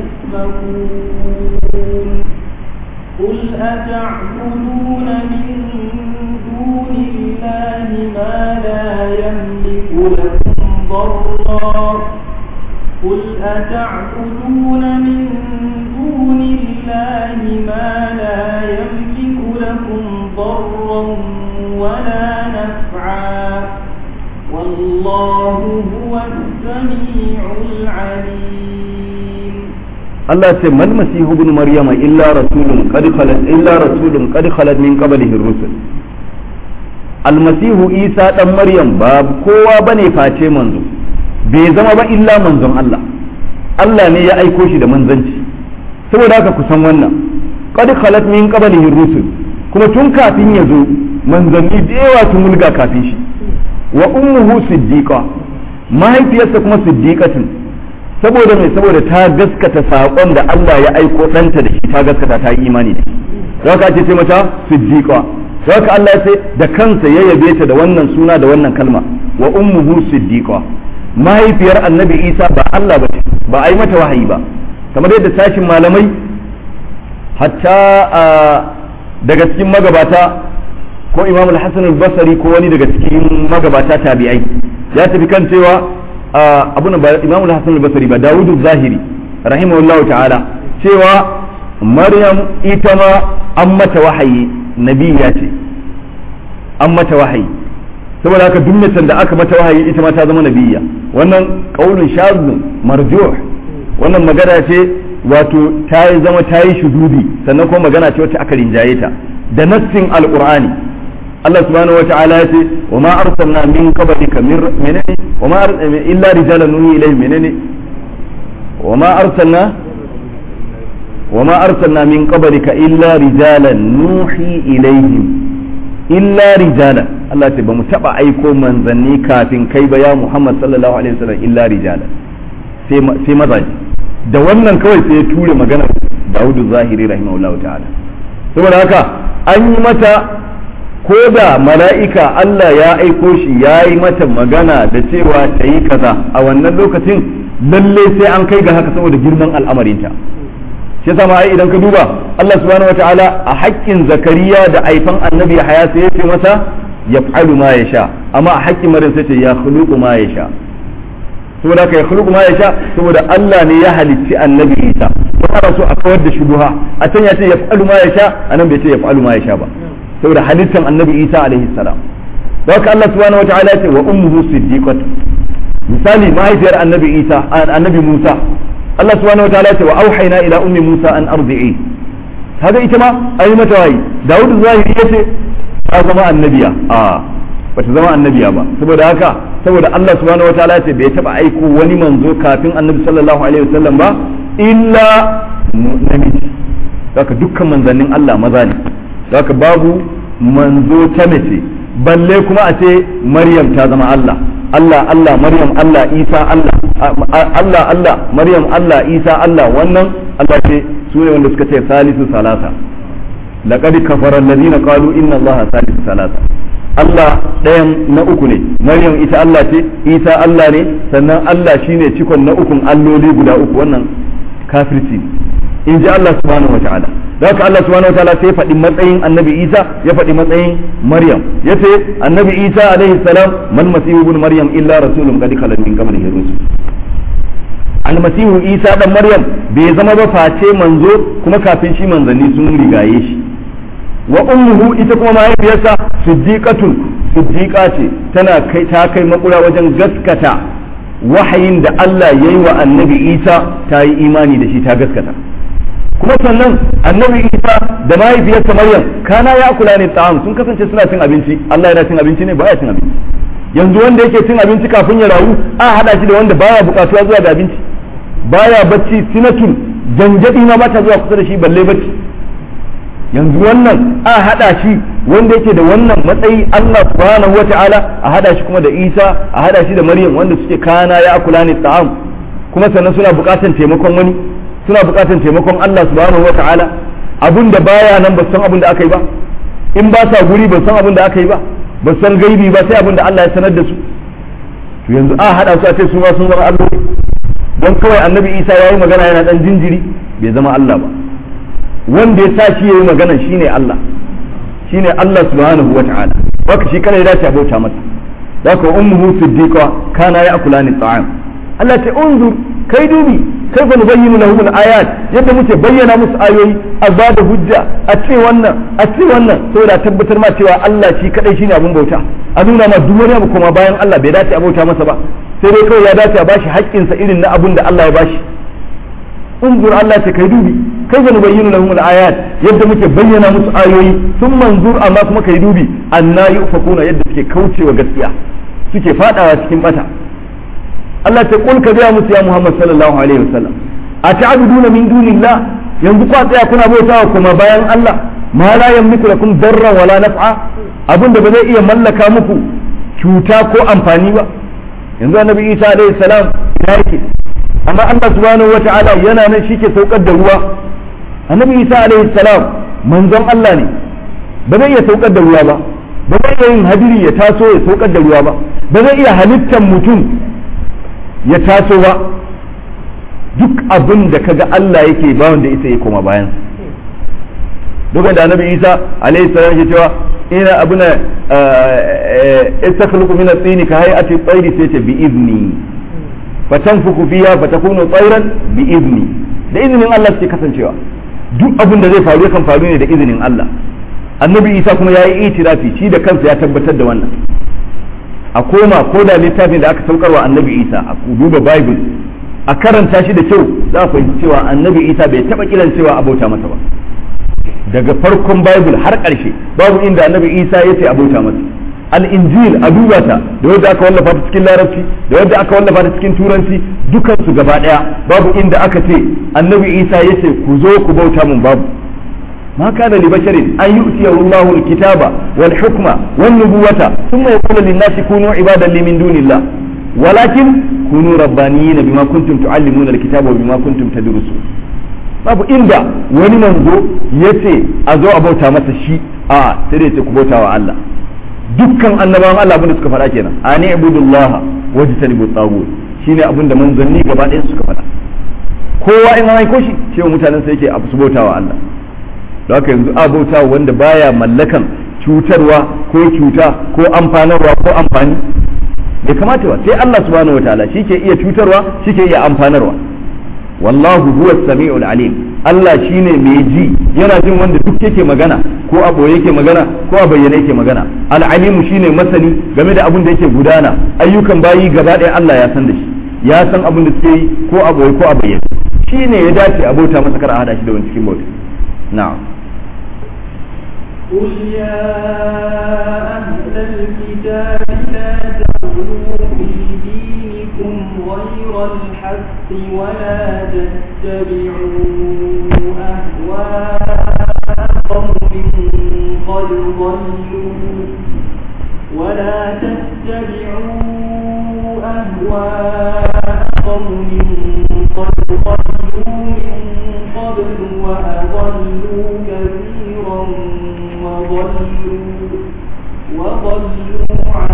يؤفكون قل أتعبدون من دون الله ما لا يملك لكم ضرا قل أتعبدون من دون الله ما لا يملك لكم ضرا ولا نفعا والله هو السميع العليم Allah ce mal masihu ibn maryama illa rasulun qad khalat illa rasulun qad khalat min qablihi ar-rusul almasihu isa dan maryam ba kowa bane face manzo bai zama ba illa manzon Allah Allah ne ya aiko shi da manzanci saboda haka ku san wannan qad khalat min qablihi ar-rusul kuma tun kafin ya zo manzanni da yawa sun mulga kafin shi wa ummuhu siddiqa mahaifiyarsa kuma siddiqatun saboda mai saboda ta gaskata saƙon da Allah ya aiko ɗanta da shi ta gaskata ta yi imani da shi za ka ce mata siddiqa za ka Allah sai da kansa ya yabe ta da wannan suna da wannan kalma wa ummuhu siddiqa mahaifiyar annabi isa ba Allah ba ba a yi mata wahayi ba kamar yadda sashin malamai hatta daga cikin magabata ko imam al-hasan al-basri ko wani daga cikin magabata tabi'ai ya tafi kan cewa abuna ba imam al-hasan al-basri ba dawudu zahiri rahimahullahu ta'ala cewa maryam ita ma an mata wahayi nabiya ce an mata wahayi saboda haka duk macen da aka mata wahayi ita ma ta zama nabiyya wannan qaulun shazun marjuh wannan magana ce wato ta yi zama ta yi shududi sannan kuma magana ce wacce aka rinjaye ta da nassin alqur'ani Allah subhanahu wa ta'ala ya ce wa ma arsalna min qablika min menene wa ma illa rijalan nuhi ilayhi menene wa ma arsalna wa ma arsalna min qablika illa rijalan nuhi ilayhim illa rijalan Allah ce ba mu taba aiko manzanni kafin kai ba ya Muhammad sallallahu alaihi wasallam illa rijalan sai mazaje da wannan kawai sai ya ture maganar Dawudu Zahiri rahimahullahu ta'ala saboda haka an yi mata ko da mala'ika Allah ya aiko shi ya yi mata magana da cewa ta yi kaza a wannan lokacin lalle sai an kai ga haka saboda girman al'amarinta shi sama ai idan ka duba Allah subhanahu wataala a haƙƙin zakariya da aifan annabi haya sai ya ce masa yaf'alu ma yasha amma a haƙƙin maryam sai ce ya khuluqu ma yasha saboda ka ya khuluqu ma yasha saboda Allah ne ya halicci annabi Isa ko ana so a kawar da shubuha a can ya ce yaf'alu ma yasha anan bai ce yaf'alu ma yasha ba saboda halittan annabi Isa alaihi salam da haka Allah subhanahu wataala ya ce wa ummuhu siddiqatu misali mahaifiyar annabi Isa annabi Musa Allah subhanahu wataala ya ce wa auhayna ila ummi Musa an ardi'i kaga ita ma ayi mata wayi Dawud zahiri yace ta zama annabiya a bata zama annabiya ba saboda haka saboda Allah subhanahu wataala ya ce bai taba aiko wani manzo kafin annabi sallallahu alaihi wasallam ba illa namiji haka dukkan manzannin Allah maza ne haka babu manzo ta mace balle kuma a ce Maryam ta zama Allah Allah Allah Maryam Allah Isa Allah Allah Allah Maryam Allah Isa Allah wannan Allah ce su ne wanda suka ce salisu salasa laqad kafara alladhina qalu inna Allah salisu salasa Allah ɗayan na uku ne Maryam ita Allah ce Isa Allah ne sannan Allah shine cikon na ukun alloli guda uku wannan kafirci in ji Allah subhanahu wataala da haka Allah subhanahu wataala sai faɗi matsayin annabi Isa ya faɗi matsayin Maryam ya ce annabi Isa alaihi salam man masihu ibn Maryam illa rasulun qad khalat min qablihi rusul almasihu Isa dan Maryam bai zama ba face manzo kuma kafin shi manzanni sun rigaye shi wa ummuhu ita kuma mahaifiyarsa siddiqatun siddiqa ce tana kai ta kai makura wajen gaskata wahayin da Allah yayi wa annabi Isa ta yi imani da shi ta gaskata kuma sannan annabi isa da mahaifiyarsa maryam kana ya kula ne ta'am sun kasance suna cin abinci Allah yana cin abinci ne baya cin abinci yanzu wanda yake cin abinci kafin ya rayu a hada shi da wanda baya bukatuwa zuwa ga abinci baya bacci sinatun janjadi ma bata zuwa kusa da shi balle bacci yanzu wannan a hada shi wanda yake da wannan matsayi Allah subhanahu wata'ala a hada shi kuma da Isa a hada shi da Maryam wanda suke kana ya kula ne ta'am kuma sannan suna bukatan taimakon wani suna bukatar taimakon Allah subhanahu wa ta'ala abun da baya nan ba san abun da aka yi ba in ba sa guri ba san abun da aka yi ba ba san gaibi ba sai abun da Allah ya sanar da su to yanzu a hada su a ce su ma sun zama Allah don kawai annabi Isa yayi magana yana dan jinjiri bai zama Allah ba wanda ya sa shi yayi magana shine Allah shine Allah subhanahu wa ta'ala haka shi kana ya dace a bauta masa haka ummuhu siddiqa kana ya akulani ta'am Allah ta unzur kai dubi kai fa nubayyinu lahum al-ayat yadda muke bayyana musu ayoyi a ba da hujja a ce wannan a ce wannan saboda tabbatar ma cewa Allah shi kadai shine abun bauta a nuna ma duk wani abu kuma bayan Allah bai dace a bauta masa ba sai dai kawai ya dace a bashi haƙƙinsa irin na abun da Allah ya bashi unzur Allah ce kai dubi kai fa nubayyinu lahum al-ayat yadda muke bayyana musu ayoyi sun manzur amma kuma kai dubi anna yufakuna yadda suke kaucewa gaskiya suke fadawa cikin bata Allah ta kulka gaya musu ya Muhammad sallallahu alaihi wasallam a ta'buduna min dunillah yanzu kwa tsaya kuna bautawa kuma bayan Allah ma la yamliku lakum darran wala naf'a abinda ba zai iya mallaka muku cuta ko amfani ba yanzu annabi Isa alaihi salam ya yake amma Allah subhanahu wata'ala yana nan shi ke saukar da ruwa annabi Isa alaihi salam manzon Allah ne ba zai iya saukar da ruwa ba ba zai iya yin hadiri ya taso ya saukar da ruwa ba ba zai iya halittar mutum ya taso ba duk abin da kaga Allah yake ba wanda isa ya koma bayan dukkan da annabi Isa alaihi salam ke cewa ina abuna istakhluqu min at-tin ka hay'ati at-tayr sai ta bi izni fatanfuku fiha fatakunu tayran bi izni da izinin Allah suke kasancewa duk abin da zai faru kan faru ne da izinin Allah annabi Isa kuma ya yi itirafi shi da kansa ya tabbatar da wannan a koma ko da littafin da aka saukarwa annabi Isa a duba bible a karanta shi da kyau za a fahimci cewa annabi Isa bai taba kiran cewa abota masa ba daga farkon bible har ƙarshe babu inda annabi Isa ya ce abota masa al-injil a duba ta da wadda aka wallafa ta cikin larabci da wadda aka wallafa ta cikin turanci dukansu gaba daya babu inda aka ce annabi isa ya ce ku zo ku bauta mun babu ma kana li basharin an yu'tiyahu Allahu al-kitaba wal hukma wan nubuwata thumma yaqulu lin-nasi kunu ibadan li min dunillah walakin kunu rabbaniyina bima kuntum tu'allimuna al-kitaba wa bima kuntum tadrusun babu inda wani manzo yace a zo a bauta masa shi a sai dai ce ku bauta wa Allah dukkan annabawan Allah abinda suka faɗa kenan ani ibudullaha wajtanibu tagut shine abinda manzanni gaba ɗaya suka faɗa kowa in an aiko shi cewa mutanen sa yake a su bautawa Allah da haka yanzu a bautawa wanda baya mallakan cutarwa ko cuta ko amfanarwa ko amfani bai kamata ba sai Allah subhanahu wataala shi ke iya cutarwa shi ke iya amfanarwa wallahu huwa samiul alim Allah shine mai ji yana jin wanda duk yake magana ko a boye yake magana ko a bayyane yake magana al-alim shine masani game da abin da yake gudana ayyukan bayi gaba ɗaya Allah ya san da shi ya san abin da suke yi ko a boye ko a bayyane shine ya dace a bauta masa kar a hada shi da wani cikin bauta na'am قل يا أهل الكتاب لا تغلوا في دينكم غير الحق ولا تتبعوا أهواء قوم قد ضلوا ولا تتبعوا أهواء قوم قد ضلوا من قبل وأضلوا كثيرا وضلوا وضلوا عن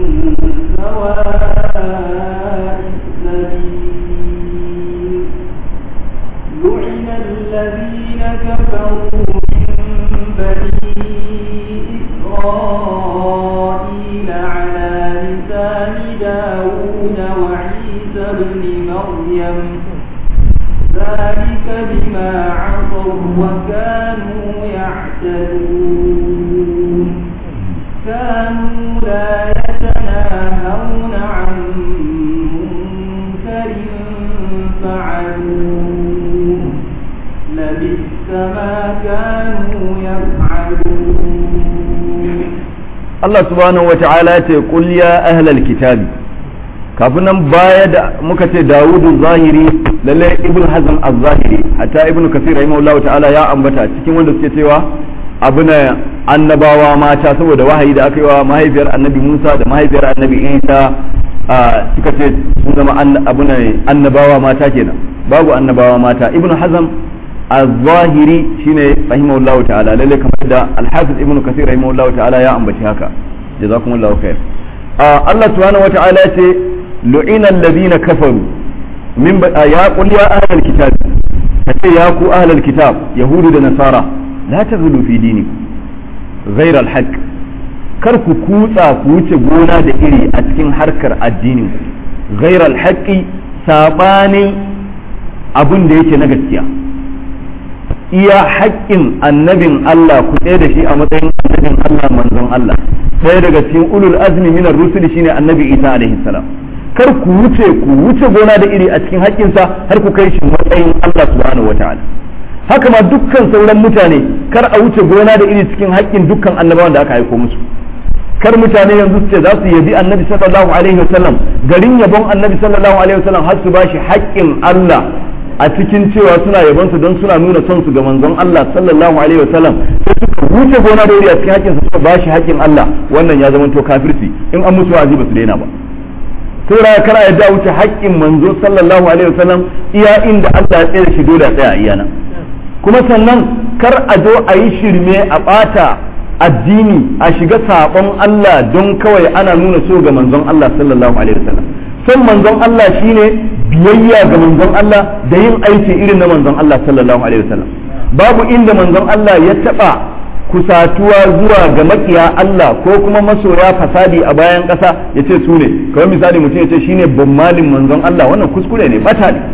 سواء السبيل لعن الذين كفروا من بني إسرائيل على لسان داود وعيسى بن مريم ذلك بما عصوا وكانوا يعتدون كانوا لا يتناهون عن منكر فعلوه لبئس ما كانوا يفعلون Allah subhanahu wa ta'ala ce qul ya ahlal kitabi kafin nan baya da muka ce Dawudu zahiri lalle Ibn Hazm az-zahiri hatta Ibn Kathir rahimahullahu ta'ala ya ambata cikin wanda suke cewa abuna annabawa mata saboda wahayi da aka yi wa mahaifiyar annabi Musa da mahaifiyar annabi Isa suka ce sun zama abuna annabawa mata kenan babu annabawa mata Ibn Hazm az-zahiri shine rahimahullahu ta'ala lalle kamar da al-Hafiz Ibn Kathir rahimahullahu ta'ala ya ambaci haka jazakumullahu khair Allah subhanahu wa ta'ala ce lu'ina alladhina kafaru min ya qul ya ahlal kitab kace ya ku ahlal kitab yahudu da nasara la taghlu fi dinikum ghayra al-haqq kar ku kutsa ku wuce gona da iri a cikin harkar addinin ghayra al-haqqi sabanin abin da yake na gaskiya iya haƙƙin annabin Allah ku tsaye da shi a matsayin annabin Allah manzon Allah ɗaya daga cikin ulul azmi minar rusuli shine annabi Isa alaihi salam kar ku wuce ku wuce gona da iri a cikin haƙƙinsa har ku kai shi matsayin Allah subhanahu wataala haka ma dukkan sauran mutane kar a wuce gona da iri cikin haƙƙin dukkan annabawan da aka aiko musu kar mutane yanzu su ce za su yabi annabi sallallahu alaihi wasallam garin yabon annabi sallallahu alaihi wasallam har su bashi haƙƙin Allah a cikin cewa suna yabonsa don suna nuna son su ga manzon Allah sallallahu alaihi wasallam sai suka wuce gona da iri a cikin haƙƙinsa suka bashi haƙƙin Allah wannan ya zama to kafirci in an musu wa'azi ba su daina ba saboda kana ya da wuce haƙƙin manzo sallallahu alaihi wasallam iya inda Allah ya tsaya shi dole a tsaya iya nan kuma sannan kar a zo a yi shirme a ɓata addini a shiga saɓon Allah don kawai ana nuna so ga manzon Allah sallallahu alaihi wasallam son manzon Allah shine biyayya ga manzon Allah da yin aiki irin na manzon Allah sallallahu alaihi wasallam babu inda manzon Allah ya taɓa kusatuwa zuwa ga makiya Allah ko kuma masoya fasadi a bayan ƙasa ya ce su ne kawai misali mutum ya ce shine bammalin manzon Allah wannan kuskure ne bata ne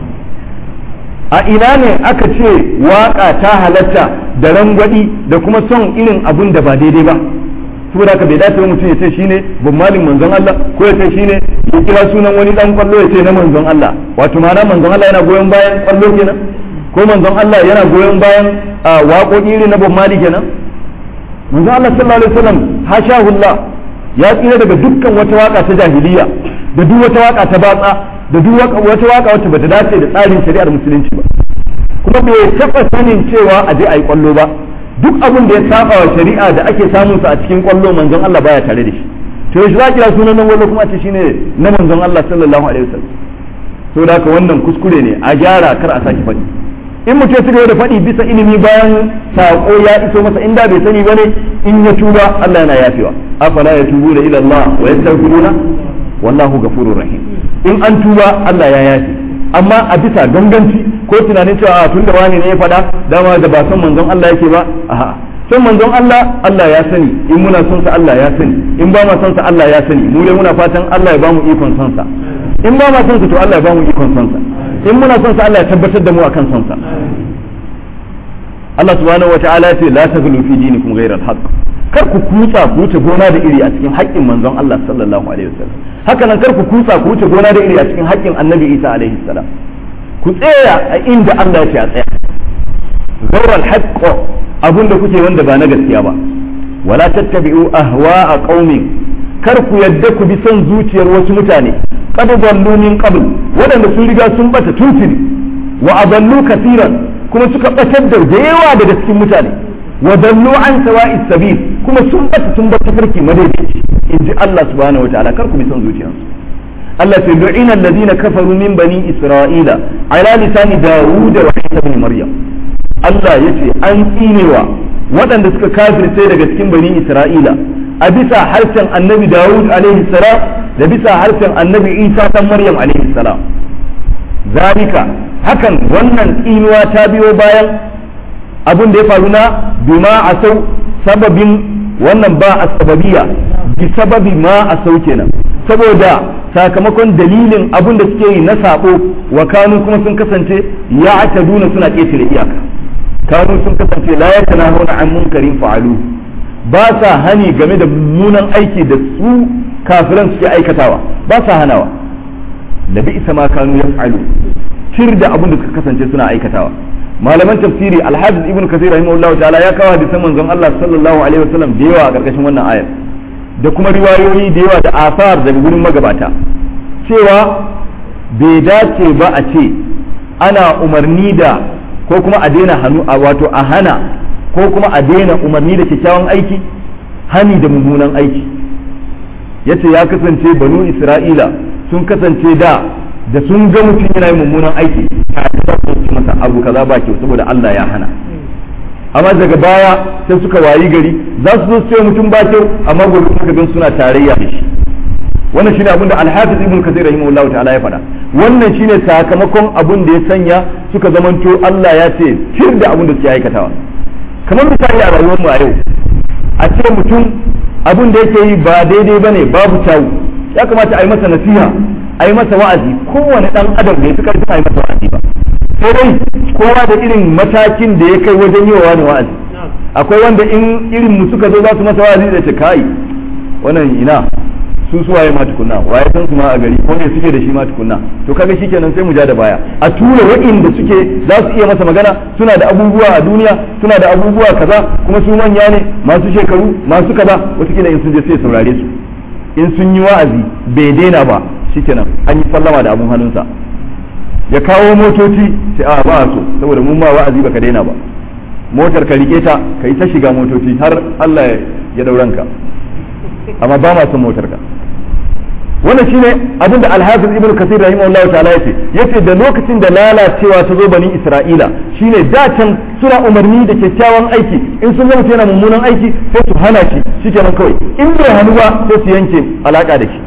a ina ne aka ce waka ta halatta da rangwadi da kuma son irin abun da ba daidai ba saboda haka bai dace mutum ya ce shine bammalin manzon Allah ko ya ce shine ya kira sunan wani dan kwallo ya ce na manzon Allah wato ma'ana manzon Allah yana goyon bayan kwallo kenan ko manzon Allah yana goyon bayan waƙoƙi irin na bammali kenan manzon Allah sallallahu alaihi wasallam hashahullah ya tsira daga dukkan wata waka ta jahiliya da duk wata waka ta batsa da duk wata waka wacce bata dace da tsarin shari'ar musulunci ba kuma bai taɓa sanin cewa a je a yi kwallo ba duk abin da ya saba wa shari'a da ake samun sa a cikin kwallo manzon Allah baya tare da shi to yaushe za kira sunan nan wallo kuma a ce shine na manzon Allah sallallahu alaihi wasallam to da haka wannan kuskure ne a gyara kar a sake faɗi in mutum ya da faɗi bisa ilimi bayan saƙo ya iso masa inda bai sani bane in ya tuba Allah yana yafewa afala ya tubu da ila Allah wa yastaghfiruna wallahu ghafurur rahim in an tuba Allah ya yafe amma a bisa ganganci ko tunanin cewa tun da wani ne ya faɗa dama da ba son manzon Allah yake ba a'a son manzon Allah Allah ya sani in muna son sa Allah ya sani in ba ma son sa Allah ya sani mu dai muna fatan Allah ya ba mu ikon son sa in ba ma son sa to Allah ya ba mu ikon son sa in muna son sa Allah ya tabbatar da mu akan son sa Allah subhanahu wata'ala ya ce la taghlu fi dinikum ghayra al-haqq kar ku kutsa ku wuce gona da iri a cikin haƙƙin manzon Allah sallallahu alaihi wasallam haka nan kar ku kutsa ku wuce gona da iri a cikin haƙƙin annabi Isa alaihi salam ku tsaya a inda Allah ya ce a tsaya ghayra al-haqq abunda kuke wanda ba na gaskiya ba wala tattabi'u ahwa'a qaumin kar ku yadda ku bi son zuciyar wasu mutane qad dallu min qabl wadanda sun riga sun bata tuntuni wa adallu kaseeran kuma suka batar da yawa daga cikin mutane wa dallu an sawa'is sabil kuma sun bata sun bata farki madaidaici inji Allah subhanahu wataala kar ku bi son zuciyarsu Allah ta du'ina alladhina kafaru min bani isra'ila ala lisani dawud wa isa ibn maryam Allah yace an tsinewa waɗanda suka kafirce daga cikin bani isra'ila a bisa harshen annabi dawud alaihi salam da bisa harshen annabi isa dan maryam alaihi salam zalika hakan wannan tsinuwa ta biyo bayan abin da ya faru na bima asau sababin wannan ba a sababiya bi sababi ma asau kenan saboda sakamakon dalilin abin da suke yi na sabo wa kanu kuma sun kasance ya ataduna suna ƙetare iyaka kanu sun kasance la yatanahuna an munkarin fa'alu ba sa hani game da mummunan aiki da su kafiran suke aikatawa ba sa hanawa da bi isa ma kanu yaf'alu tir da abin da suka kasance suna aikatawa malaman tafsiri alhafiz ibn kasir rahimahullah ta'ala ya kawo hadisan manzon Allah sallallahu alaihi wasallam da yawa a karkashin wannan ayar da kuma riwayoyi da yawa da asar daga gurin magabata cewa bai dace ba a ce ana umarni da ko kuma a daina hannu a wato a hana ko kuma a daina umarni da kyakkyawan aiki hani da mummunan aiki yace ya kasance banu isra'ila sun kasance da da sun ga mutum yana yin mummunan aiki a su masa abu kaza ba kyau saboda Allah ya hana amma daga baya sai suka wayi gari za su zo su ce mutum ba kyau amma gobe suka gan suna tarayya da shi wannan shine abin da Al-Hafiz Ibn Kathir rahimahullahu ta'ala ya faɗa wannan shine sakamakon abin da ya sanya suka zamanto Allah ya ce tir da abin da suke aikatawa kamar misali a rayuwar mu a yau a ce mutum abin da yake yi ba daidai bane babu kyawu ya kamata a yi masa nasiha a yi masa wa'azi kowane dan adam bai fi karfin a yi masa wa'azi ba sai dai kowa da irin matakin da ya kai wajen yi wa wani wa'azi akwai wanda in irin mu suka zo za su masa wa'azi da ce kai wannan ina su su waye ma tukunna waye san su ma a gari ko ne suke da shi ma tukunna to kaga shikenan sai mu ja da baya a tura wa'inda suke za su iya masa magana suna da abubuwa a duniya suna da abubuwa kaza kuma su manya ne masu shekaru masu kaza wataƙila in sun je sai saurare su in sun yi wa'azi bai daina ba shikenan an yi sallama da abun hannunsa ya kawo motoci sai a ba so saboda mun ma wa'azi baka daina ba motar ka rike ta kai ta shiga motoci har Allah ya dauranka amma ba ma son motar ka wannan shine abin da Al-Hafiz Ibn Kathir rahimahullahu ta'ala yace yace da lokacin da lalacewa ta zo bani Isra'ila shine da can suna umarni da kyakkyawan aiki in sun zama yana mummunan aiki sai su hana shi shikenan kawai in bai hannu ba sai su yanke alaka da shi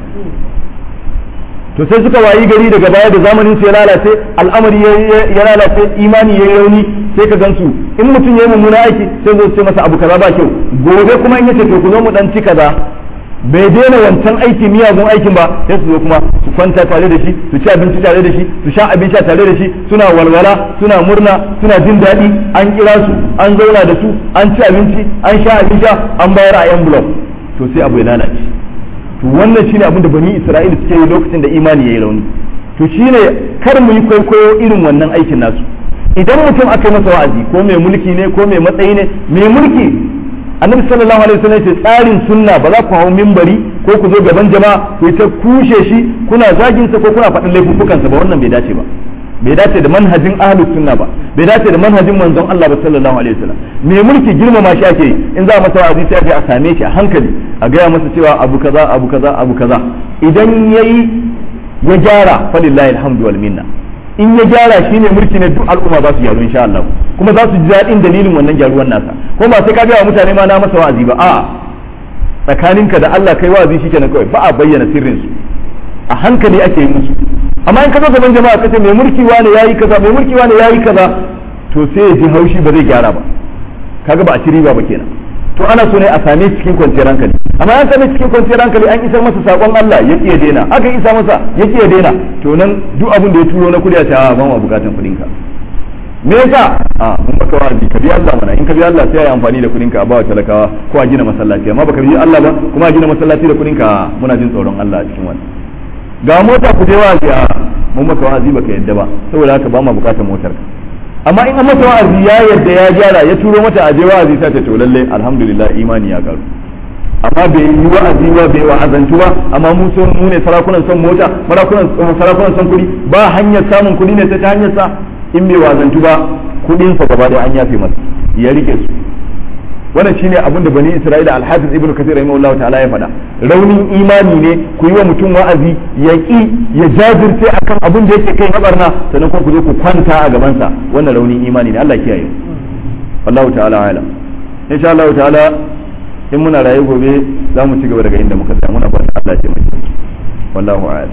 to sai suka wayi gari daga baya da zamanin su ya lalace al'amari ya lalace imani ya rauni sai ka gansu in mutum ya yi mummuna aiki sai zo ce masa abu kaza ba kyau gobe kuma in yace to ku zo mu dan ci kaza bai daina wancan aiki miyagun aikin ba sai su zo kuma su kwanta tare da shi su ci abinci tare da shi su sha abin sha tare da shi suna walwala suna murna suna jin daɗi an kira su an zauna da su an ci abinci an sha abin sha an bayar a envelope to sai abu ya lalace to wannan shine abin da bani isra'ila suke yi lokacin da imani yayi rauni to shine kar mu yi kwaikwayo irin wannan aikin nasu idan mutum aka yi masa wa'azi ko mai mulki ne ko mai matsayi ne mai mulki annabi sallallahu alaihi wasallam ce tsarin sunna ba za ku hau mimbari ko ku zo gaban jama'a ku ta kushe shi kuna zagin sa ko kuna faɗin laifuffukansa ba wannan bai dace ba bai dace da manhajin ahlus sunna ba bai dace da manhajin manzon Allah ba sallallahu alaihi wasallam mai mulki girmama shi ake in za a masa wa'azi sai a same shi a hankali a gaya masa cewa abu kaza abu kaza abu kaza idan yayi ya gyara falillahi alhamdu wal minna in ya gyara shine mulki ne duk al'umma za su gyaru insha Allah kuma za su ji daɗin dalilin wannan gyaruwan nasa ko ba sai ka ga mutane ma na masa wa'azi ba a'a tsakaninka da Allah kai wa'azi shikenan kawai ba a bayyana sirrin su a hankali ake yi musu amma in ka zo gaban jama'a kace mai mulki wani yayi kaza mai mulki wani yayi kaza to sai ya ji haushi ba zai gyara ba kaga ba a ci riba ba kenan to ana so ne a same cikin kwanciyar hankali amma an same cikin kwanciyar hankali an isar masa sakon Allah ya kiyaye daina aka isa masa ya kiyaye daina to nan duk abin da ya turo na kudi a ce a ba mu bukatan kudin ka me yasa a mun baka wa'azi ka bi Allah mana in ka bi Allah sai ya amfani da kudin ka a bawa talakawa ko a gina masallaci amma baka bi Allah ba kuma a gina masallaci da kudin ka muna jin tsoron Allah a cikin wannan ga mota ku je wa'azi a mun baka wa'azi baka yadda ba saboda haka ba mu bukatan motar ka amma in an masa wa'azi ya yadda ya gyara ya turo mata a je wa'azi sai ta to lalle alhamdulillah imani ya karu amma bai yi wa'azi ba bai wa'azantu ba amma mu son mu ne sarakunan son mota sarakunan son kuɗi ba hanyar samun kuɗi ne ta hanyar sa in bai wa'azantu ba kuɗin sa gaba da an yafe masa ya rike su wannan shine abin da bani isra'ila al-hafiz ibnu kathir rahimahullahu ta'ala ya faɗa raunin imani ne ku yi wa mutum wa'azi ya ki ya jajirce akan abin da yake kai na barna sannan kuma ku zo ku kwanta a gaban sa wannan raunin imani ne Allah kiyaye wallahu ta'ala alam insha Allah ta'ala in muna raye gobe za mu ci gaba daga inda muka tsaya muna fata Allah ya mai wallahu a'lam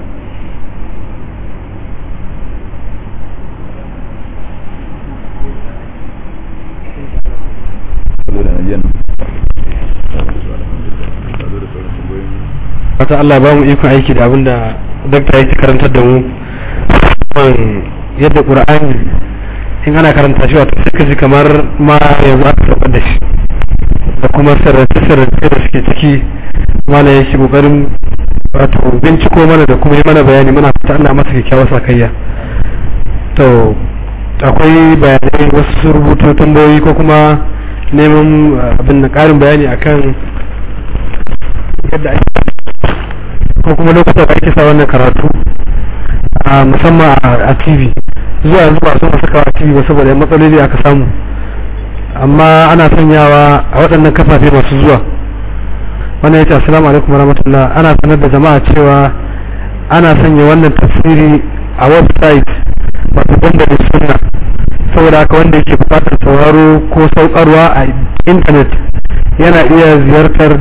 wata Allah ba mu ikon aiki da abinda dakta yake karantar da mu yadda qur'ani in ana karanta shi wato sai ka ji kamar ma yanzu aka saukar da shi da kuma sarrafe-sarrafe da suke ciki mana ya shi kokarin wato binciko mana da kuma yi mana bayani muna fata Allah masa kyakkyawar sakayya to akwai bayanai wasu rubutu tambayoyi ko kuma neman abin da karin bayani akan yadda ake ko kuma lokutan da ake sa wannan karatu musamman a tv zuwa yanzu ba sun saka a tv ba saboda matsaloli aka samu amma ana sanyawa a waɗannan kafafe masu zuwa wannan yace assalamu alaikum warahmatullah ana sanar da jama'a cewa ana sanya wannan tafsiri a website wato dandalin sunna saboda haka wanda yake buƙatar sauraro ko saukarwa a intanet yana iya ziyartar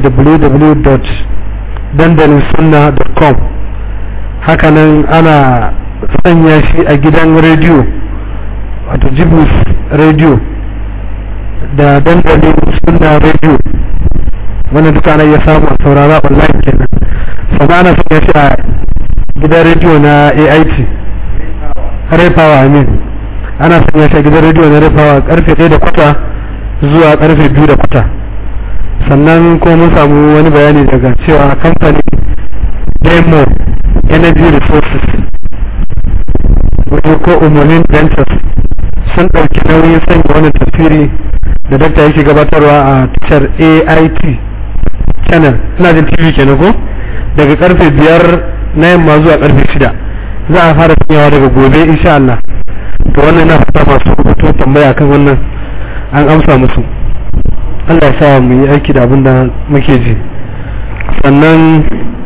www.dandalinsunna.com hakanan ana sanya shi a gidan rediyo wato jibus rediyo da dandalin suna radio wannan duka ana iya samu a saurara online kenan sannan ana sanya shi a gidan radio na AIT Ray Power I mean ana sanya shi a gidan radio na Ray Power karfe 1 da kwata zuwa karfe 2 da kwata sannan kuma mun samu wani bayani daga cewa kamfanin Demo Energy Resources wato ko umarnin Ventures sun ɗauki nauyin sanya wannan tafsiri da dakta yake gabatarwa a tashar AIT channel ina jin TV kenan ko daga karfe biyar na yamma zuwa karfe shida za a fara sanyawa daga gobe insha Allah to wannan na fata masu rubutu tambaya kan wannan an amsa musu Allah ya sa mu yi aiki da abin da muke ji sannan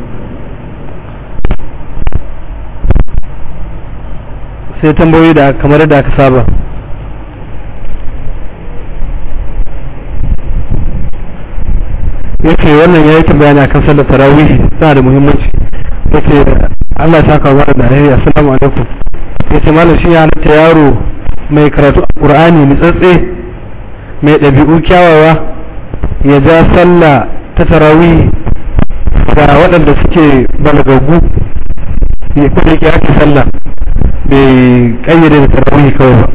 sai tambayoyi da kamar da aka saba yace wannan yayi tambaya ne akan sallar tarawih tana da muhimmanci yace Allah ya saka wa da alheri assalamu alaikum yace malam shi ya halatta yaro mai karatu qur'ani nitsatse mai ɗabi'u kyawawa ya ja sallah ta tarawih ga waɗanda suke balagagu ya kuma yake ake sallah bai kayyade da tarawih kawai ba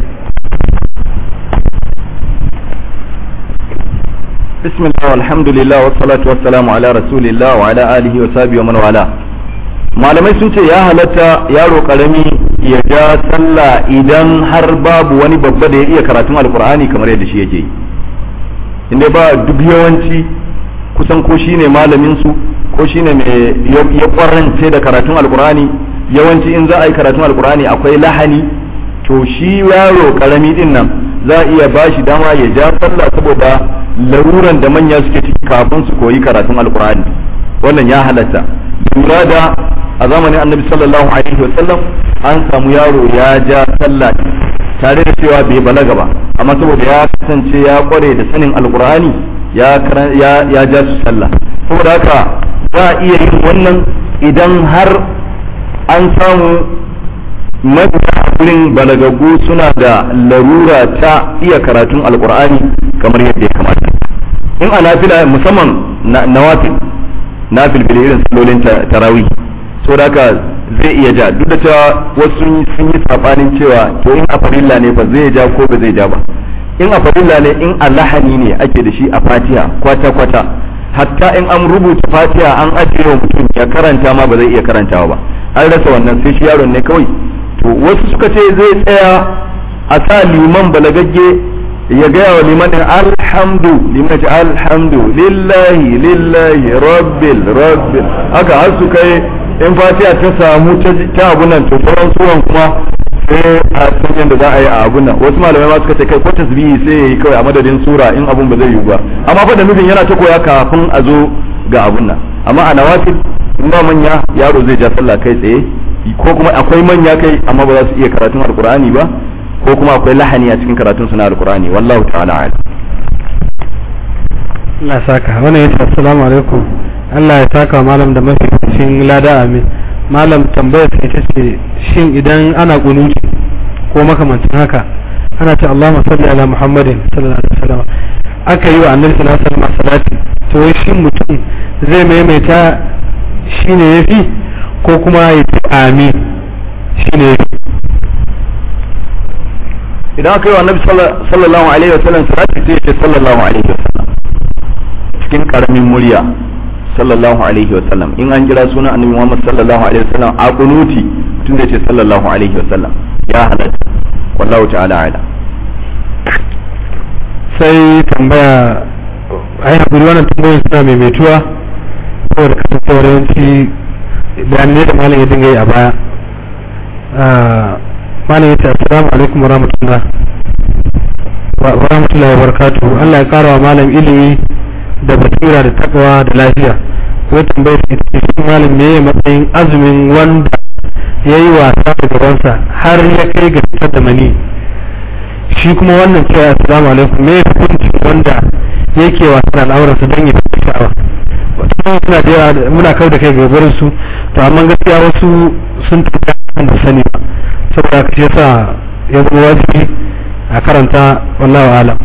بسم الله والحمد لله والصلاة والسلام على رسول الله وعلى آله وصحبه ومن والاه malamai sun ce ya halatta yaro karami ya ja sallah idan har babu wani babba da ya iya karatun alkur'ani kamar yadda shi yake yi inda ba duk yawanci kusan ko shine malamin su ko shine mai ya kwarance da karatun alkur'ani yawanci in za a yi karatun alkur'ani akwai lahani to shi yaro karami din nan za a iya bashi dama ya ja sallah saboda laruran da manya suke ciki kafin su koyi karatun alkur'ani wannan ya halatta lura da a zamanin annabi sallallahu alaihi wasallam an samu yaro ya ja sallah tare da cewa bai balaga ba amma saboda ya kasance ya kware da sanin alkur'ani ya ya ja su sallah saboda haka za a iya yin wannan idan har an samu mafiya gurin balagaggu suna da larura ta iya karatun alkur'ani kamar yadda ya kamata in a nafila musamman nawafil nafil bil irin salolin tarawih so da haka zai iya ja duk da cewa wasu sun yi sabanin cewa to in a farilla ne ba zai ja ko ba zai ja ba in a farilla ne in a lahani ne ake da shi a fatiha kwata kwata hatta in an rubuta fatiha an ajiye wa mutum ya karanta ma ba zai iya karantawa ba an rasa wannan sai shi yaron ne kawai to wasu suka ce zai tsaya a sa liman balagagge ya gaya wa liman din alhamdu liman ce alhamdu lillahi lillahi rabbil rabbil haka har su kai in fatiha ta samu ta abun nan to sauran suwan kuma sai a san yadda za a yi a abun nan wasu malamai ma suka ce kai ko tasbihi sai yayi kawai a madadin sura in abun ba zai yiwu ba amma fa da nufin yana ta koya kafin a zo ga abun nan amma a nawafil in ba manya yaro zai ja sallah kai tsaye ko kuma akwai manya kai amma ba za su iya karatun alqur'ani ba ko kuma akwai lahani a cikin karatun suna alqur'ani wallahu ta'ala a'lam Allah saka wannan yace assalamu alaikum Allah ya saka malam da mafificin lada amin malam tambayar ta ita ce shin idan ana kunuti ko makamancin haka ana ce Allahumma salli ala Muhammadin sallallahu alaihi wasallam aka yi wa annabi sallallahu alaihi wasallam salati to shin mutum zai maimaita shine yafi ko kuma ya ce amin shine yafi idan aka yi wa annabi sallallahu alaihi wasallam salati sai ya ce sallallahu alaihi wasallam cikin karamin murya sallallahu alaihi wasallam in an kira sunan annabi Muhammad sallallahu alaihi wasallam a kunuti mutum zai ce sallallahu alaihi wasallam ya halatta wallahu ta'ala ala sai tambaya ai hakuri wannan tambayoyin suna maimaituwa saboda kasancewar yawanci bayanai da malam ya dinga yi a baya malam ya ce assalamu alaikum wa rahmatullah wa rahmatullahi wa barakatuhu Allah ya kara wa malam ilimi da basira da takawa da lafiya wai tambayar ita ce shi malam me ya matsayin azumin wanda ya yi wasa da gabansa har ya kai ga fitar da mani shi kuma wannan cewa assalamu alaikum me ya hukunci wanda yake wasa da al'auransa don ya fi sha'awa wata suna da yawa muna kau da kai ga gurin su to amma gaskiya wasu sun tafi kan da sani ba saboda haka shi yasa ya zama wajibi a karanta wallahu alam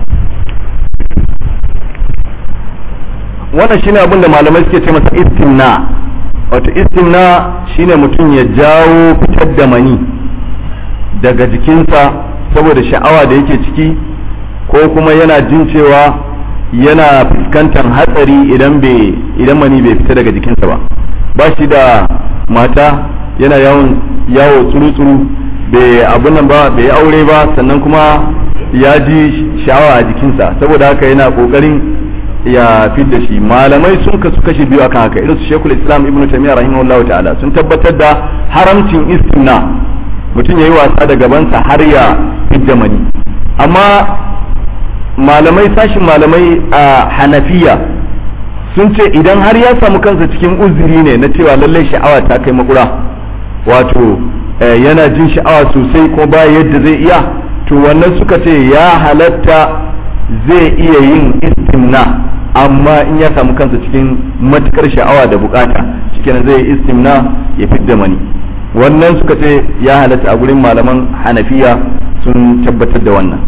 wannan shine abin da malamai suke ce masa istimna wato istimna shine mutum ya jawo fitar da mani daga jikinsa saboda sha'awa da yake ciki ko kuma yana jin cewa yana fuskantar hatsari idan bai idan mani bai fita daga jikinsa ba ba shi da mata yana yawon yawo tsuru-tsuru bai abun nan ba bai aure ba sannan kuma ya ji sha'awa a jikinsa saboda haka yana kokarin ya fidda shi malamai sun kasu kashe biyu akan haka irin su shekul islam ibnu taymiyyah rahimahullahu ta'ala sun tabbatar da haramcin istimna mutum yayi wasa da gabansa har ya fidda mani amma malamai sashin malamai a hanafiya sun ce idan har ya samu kansa cikin uzuri ne na cewa lallai sha'awa ta kai makura wato yana jin sha'awa sosai ko ba yadda zai iya to wannan suka ce ya halatta zai iya yin istimna amma in ya samu kansa cikin matukar sha'awa da bukata cikin zai yi istimna ya fidda mani wannan suka ce ya halatta a gurin malaman hanafiya sun tabbatar da wannan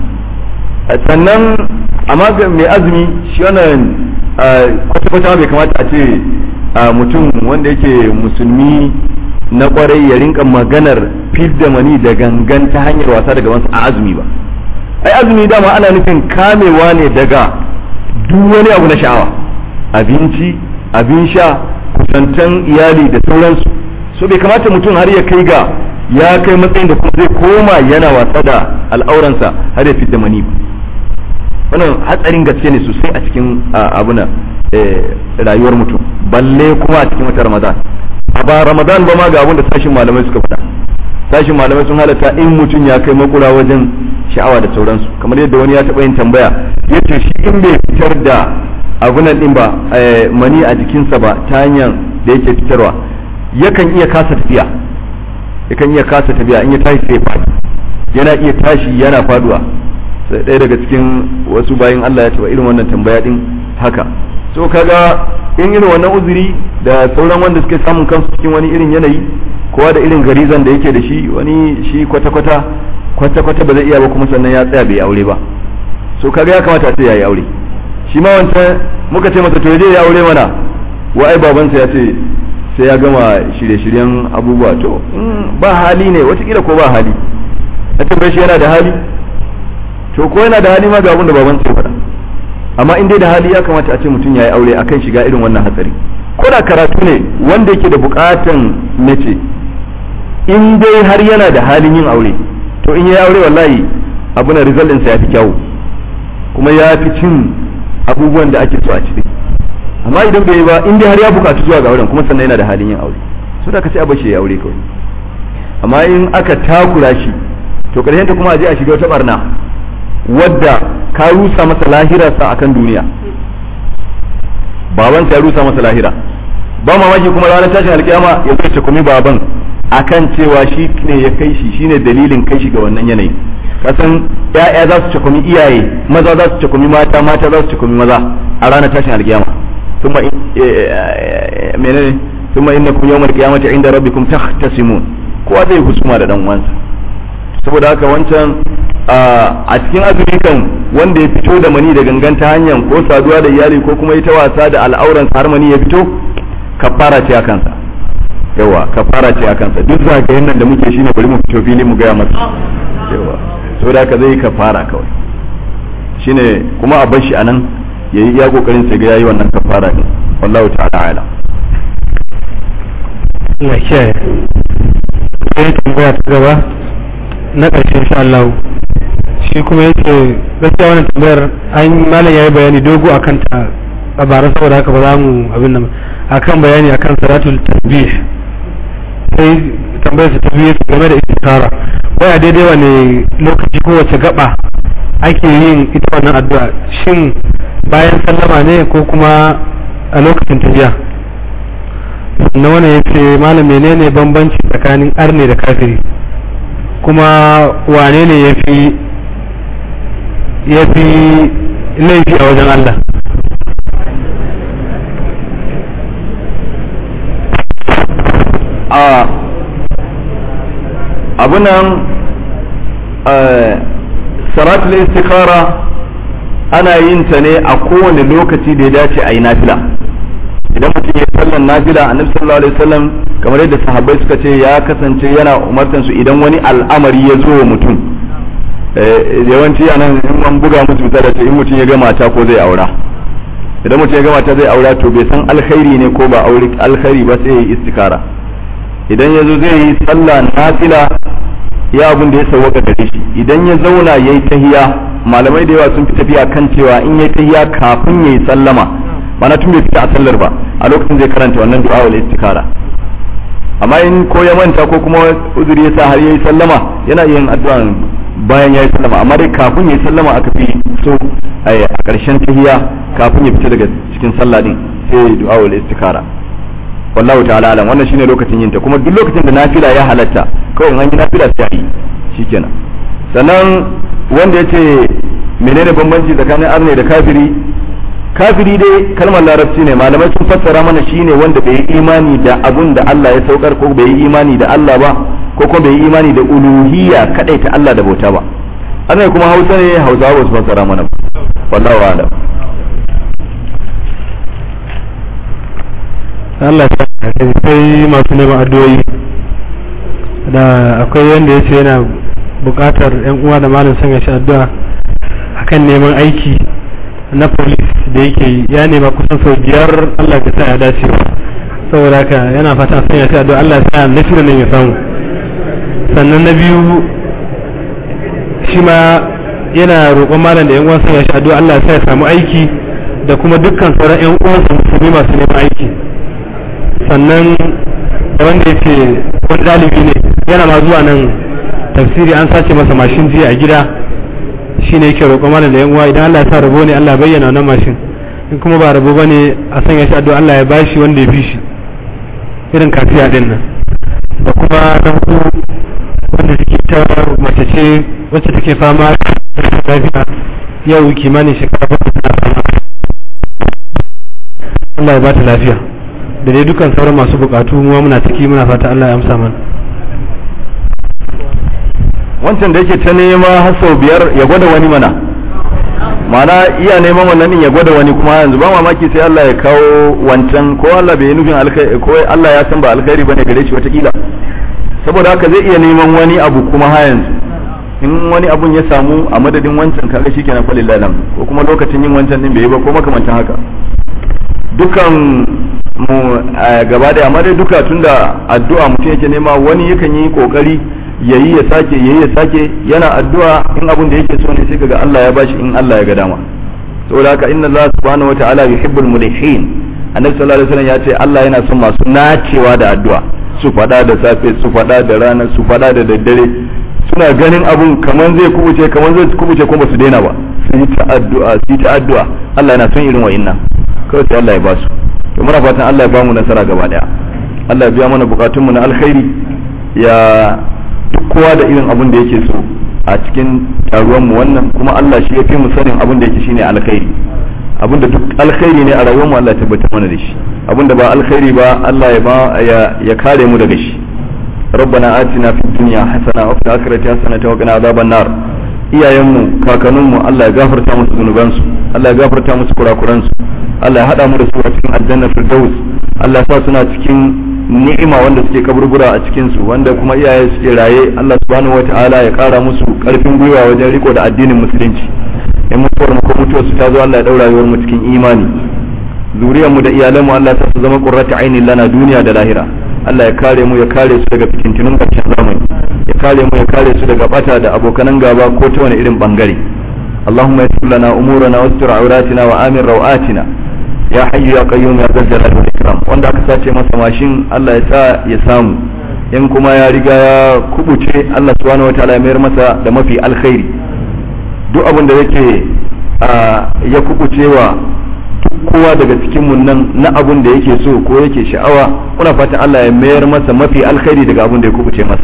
sannan amma ga mai azumi shi wannan kwata-kwata bai kamata a ce mutum wanda yake musulmi na kwarai ya rinka maganar fidda mani da gangan ta hanyar wasa daga wasu a azumi ba ai azumi dama ana nufin kamewa ne daga duk wani abu na sha'awa abinci abin sha kusantan iyali da sauransu so bai kamata mutum har ya kai ga ya kai matsayin da kuma zai koma yana wasa da al'auransa har ya fidda mani ba wannan hatsarin gaske ne sosai a cikin abuna rayuwar mutum balle kuma a cikin wata ramadan a ba ramadan ba ma ga abin da sashin malamai suka faɗa sashin malamai sun halatta in mutum ya kai makura wajen sha'awa da sauransu kamar yadda wani ya taɓa yin tambaya yace shi in bai fitar da abunan din ba mani a jikinsa ba ta hanyar da yake fitarwa yakan iya kasa tafiya yakan iya kasa tafiya in ya tashi sai faɗi yana iya tashi yana faduwa sai ɗaya daga cikin wasu bayan Allah ya taɓa irin wannan tambaya din haka so kaga in irin wannan uzuri da sauran wanda suke samun kansu cikin wani irin yanayi kowa da irin garizan da yake da shi wani shi kwata-kwata kwata-kwata ba zai iya ba kuma sannan ya tsaya bai aure ba so kaga ya kamata sai ya yi aure shi ma wancan muka ce masa to je ya aure mana wa ai babansa ya ce sai ya gama shirye-shiryen abubuwa to ba hali ne watakila ko ba hali a tambaye shi yana da hali to ko yana da hali ma ga abin da babansa ya faɗa amma in dai da hali ya kamata a ce mutum ya yi aure akan shiga irin wannan hatsari ko da karatu ne wanda yake da bukatan mace in dai har yana da halin yin aure to in ya yi aure wallahi abu na result ɗinsa ya fi kyawu kuma ya fi cin abubuwan da ake so a ciki amma idan bai yi ba in dai har ya bukatu zuwa ga auren kuma sannan yana da halin yin aure so da ka sai a bashi ya aure kawai amma in aka takura shi to karshen ta kuma a je a shiga wata barna wadda ka rusa masa lahirarsa akan duniya babansa ya rusa masa lahira ba mamaki kuma ranar tashin alkiyama ya zai takumi baban akan cewa shi ne ya kai shi shine dalilin kai shi ga wannan yanayi kasan ya'ya za su cakumi iyaye maza za su cakumi mata mata za su cakumi maza a ranar tashin alkiyama ثم menene ثم انكم يوم القيامه عند ربكم تختصمون kowa zai husuma da dan uwansa saboda haka wancan a cikin azumi kan wanda ya fito da mani da gangan ta hanyar ko saduwa da iyali ko kuma ita wasa da al'auran har mani ya fito kafara ce a kansa yawa kafara ce a kansa duk zagayen nan da muke shine bari mu fito fili mu gaya masa yawa saboda haka zai kafara kawai shine kuma a bar shi anan yayi iya kokarin sai ga yayi wannan kafara din wallahu ta'ala ala Allah kiyaye sai tambaya ta gaba na ƙarshe insha Allah shi kuma yake gaskiya wannan tambayar an malam yayi bayani dogo akan ta a bara saboda haka ba za mu abin nan akan bayani akan salatul tasbih sai tambayar ta biyu game da istikara wai a daidai wane lokaci ko wace gaba ake yin ita wannan addu'a shin bayan sallama ne ko kuma a lokacin tafiya na wani ya ce malam menene bambanci tsakanin arne da kafiri kuma wane ne ya fi ya fi laifi a wajen Allah a abunan salatul istikhara ana yin ta ne a kowane lokaci da ya dace a yi nafila idan mutum ya sallan nafila annabi sallallahu alaihi wasallam kamar yadda sahabbai suka ce ya kasance yana umartan su idan wani al'amari ya zo wa mutum yawanci a nan in an buga musu da ce in mutum ya ga mata ko zai aura idan mutum ya ga mata zai aura to bai san alkhairi ne ko ba aure alkhairi ba sai ya yi istikara idan ya zo zai yi sallah nafila ya abin da ya sauwaka gare shi idan ya zauna ya yi tahiya malamai da yawa sun fi tafiya kan cewa in ya yi tahiya kafin ya yi sallama mana tun bai fita a sallar ba a lokacin zai karanta wannan du'a wal istikara amma in ko ya manta ko kuma uzuri ya sa har ya yi sallama yana yin addu'a bayan ya yi sallama amma dai kafin ya yi sallama aka fi so a ƙarshen tahiya kafin ya fita daga cikin sallah din sai du'a wal istikara wallahu ta'ala alam wannan shine lokacin yinta kuma duk lokacin da nafila ya halatta kawai an yi nafila sai yi shikenan sannan wanda yace menene bambanci tsakanin arne da kafiri kafiri dai kalmar larabci ne malamai sun fassara mana shine wanda bai yi imani da abun da Allah ya saukar ko bai yi imani da Allah ba ko kuma bai yi imani da uluhiyya kadai ta Allah da bauta ba annai kuma hausa ne hausa ba su fassara mana wallahu a'lam Allah ya sai masu neman addu'o'i da akwai wanda ya ce yana buƙatar yan uwa da malam sanya shi addu'a akan neman aiki na police da yake yi ya nema kusan sau biyar Allah ya sa ya dace saboda haka yana fata sanya shi addu'a Allah ya sa nasiru ne ya samu sannan na biyu shi ma yana roƙon malam da yan uwan sanya shi addu'a Allah ya sa ya samu aiki da kuma dukkan sauran yan uwansa musulmi masu neman aiki sannan wanda ya ce wani ɗalibi ne yana ma zuwa nan tafsiri an sace masa mashin jiya a gida shi ne yake roƙon malam da yan uwa idan Allah ya sa rabo ne Allah bayyana wannan mashin in kuma ba rabo bane a sanya shi addu'a Allah ya bashi wanda ya fi shi irin kafiya din nan da kuma na hudu wanda take ta mace ce wacce take fama da lafiya yau kimanin shekara bakwai tana fama Allah ya ba ta lafiya da dai dukkan sauran masu bukatu mu muna ciki muna fata Allah ya amsa mana wancan da yake ta nema har sau biyar ya gwada wani mana mana iya neman wannan din ya gwada wani kuma yanzu ba mamaki sai Allah ya kawo wancan ko Allah bai yi nufin alkhairi ko Allah ya san ba alkhairi bane gare shi watakila saboda haka zai iya neman wani abu kuma ha yanzu in wani abun ya samu a madadin wancan kaga shikenan fa lillahi ko kuma lokacin yin wancan din bai yi ba ko makamantan haka dukan mu gaba da amma dai duka tunda addu'a mutum yake nema wani yakan yi kokari yayi ya sake yayi ya sake yana addu'a in abun da yake so ne sai kaga Allah ya bashi in Allah ya ga dama saboda haka inna Allah subhanahu wataala yuhibbul mulihin annabi sallallahu alaihi wasallam ya ce Allah yana son masu nacewa da addu'a su fada da safe su fada da rana su fada da daddare suna ganin abun kaman zai kubuce kaman zai kubuce kuma su daina ba su yi ta addu'a su yi ta addu'a Allah yana son irin wa'innan kawai sai Allah ya basu to muna fatan Allah ya ba mu nasara gaba daya Allah ya biya mana bukatun mu na alkhairi ya duk kowa da irin abin da yake so a cikin taruwan mu wannan kuma Allah shi ya fi mu sanin abin da yake shine alkhairi abin da duk alkhairi ne a rayuwar mu Allah ya tabbata mana da shi abin da ba alkhairi ba Allah ya ba ya kare mu daga shi ربنا آتنا في الدنيا حسنة وفي الآخرة حسنة وقنا عذاب النار iyayenmu kakanninmu Allah ya gafarta musu zunubansu Allah ya gafarta musu kurakuransu Allah ya hada mu da su a cikin aljanna firdaus Allah ya sa suna cikin ni'ima wanda suke kaburbura a cikin su wanda kuma iyaye suke raye Allah subhanahu wataala ya kara musu karfin gwiwa wajen riko da addinin musulunci in mutuwar mu ko mutuwar su ta zo Allah ya daura rayuwar mu cikin imani zuriyar mu da iyalan mu Allah ya sa su zama qurratu ainin lana duniya da lahira Allah ya kare mu ya kare su daga fitintunun ƙarshen zamani ya kare mu ya kare su daga bata da abokanan gaba ko ta wani irin bangare Allahumma yassir lana umurana wastur auratina wa amin rawatina ya hayyu ya qayyum ya zal jalali wal ikram wanda aka sace masa mashin Allah ya sa ya samu in kuma ya riga ya kubuce Allah subhanahu wataala ya mayar masa da mafi alkhairi duk abin da yake ya kubucewa kowa daga cikin mun nan na abun da yake so ko yake sha'awa muna fatan Allah ya mayar masa mafi alkhairi daga abun da ya kubuce masa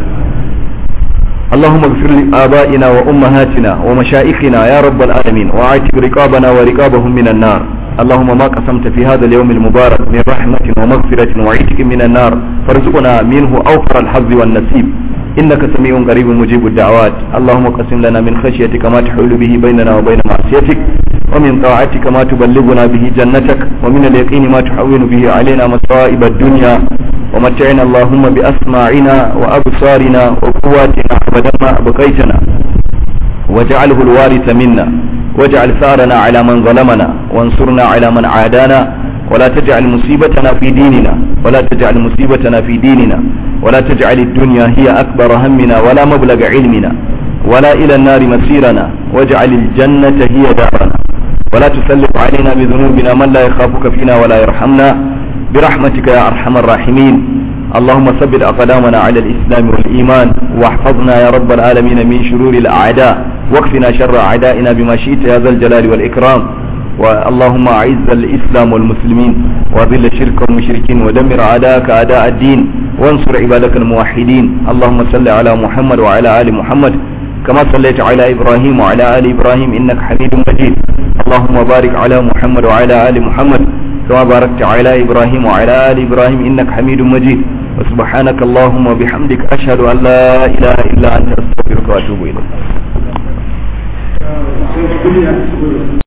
اللهم اغفر لآبائنا وأمهاتنا ومشائخنا يا رب العالمين وعاتق رقابنا ورقابهم من النار اللهم ما قسمت في هذا اليوم المبارك من رحمة ومغفرة وعتق من النار فارزقنا منه أوفر الحظ والنصيب إنك سميع قريب مجيب الدعوات اللهم قسم لنا من خشيتك ما تحول به بيننا وبين معصيتك ومن طاعتك ما تبلغنا به جنتك ومن اليقين ما تحول به علينا مصائب الدنيا ومتعنا اللهم بأسماعنا وأبصارنا وقواتنا أبدا ما أبقيتنا واجعله الوارث منا واجعل ثارنا على من ظلمنا وانصرنا على من عادانا ولا تجعل مصيبتنا في ديننا ولا تجعل مصيبتنا في ديننا ولا تجعل الدنيا هي أكبر همنا ولا مبلغ علمنا ولا إلى النار مسيرنا واجعل الجنة هي دارنا ولا تسلط علينا بذنوبنا من لا يخافك فينا ولا يرحمنا برحمتك يا أرحم الراحمين اللهم ثبت أقدامنا على الإسلام والإيمان واحفظنا يا رب العالمين من شرور الأعداء واكفنا شر أعدائنا بما شئت يا ذا الجلال والإكرام اللهم أعز الإسلام والمسلمين وأذل الشرك والمشركين ودمر أعداءك أعداء الدين وانصر عبادك الموحدين اللهم صل على محمد وعلى آل محمد كما صليت على إبراهيم وعلى آل إبراهيم إنك حميد مجيد اللهم بارك على محمد وعلى آل محمد كما باركت على إبراهيم وعلى آل إبراهيم إنك حميد مجيد وسبحانك اللهم وبحمدك أشهد أن لا إله إلا أنت أستغفرك وأتوب إليك kuɗi a cikin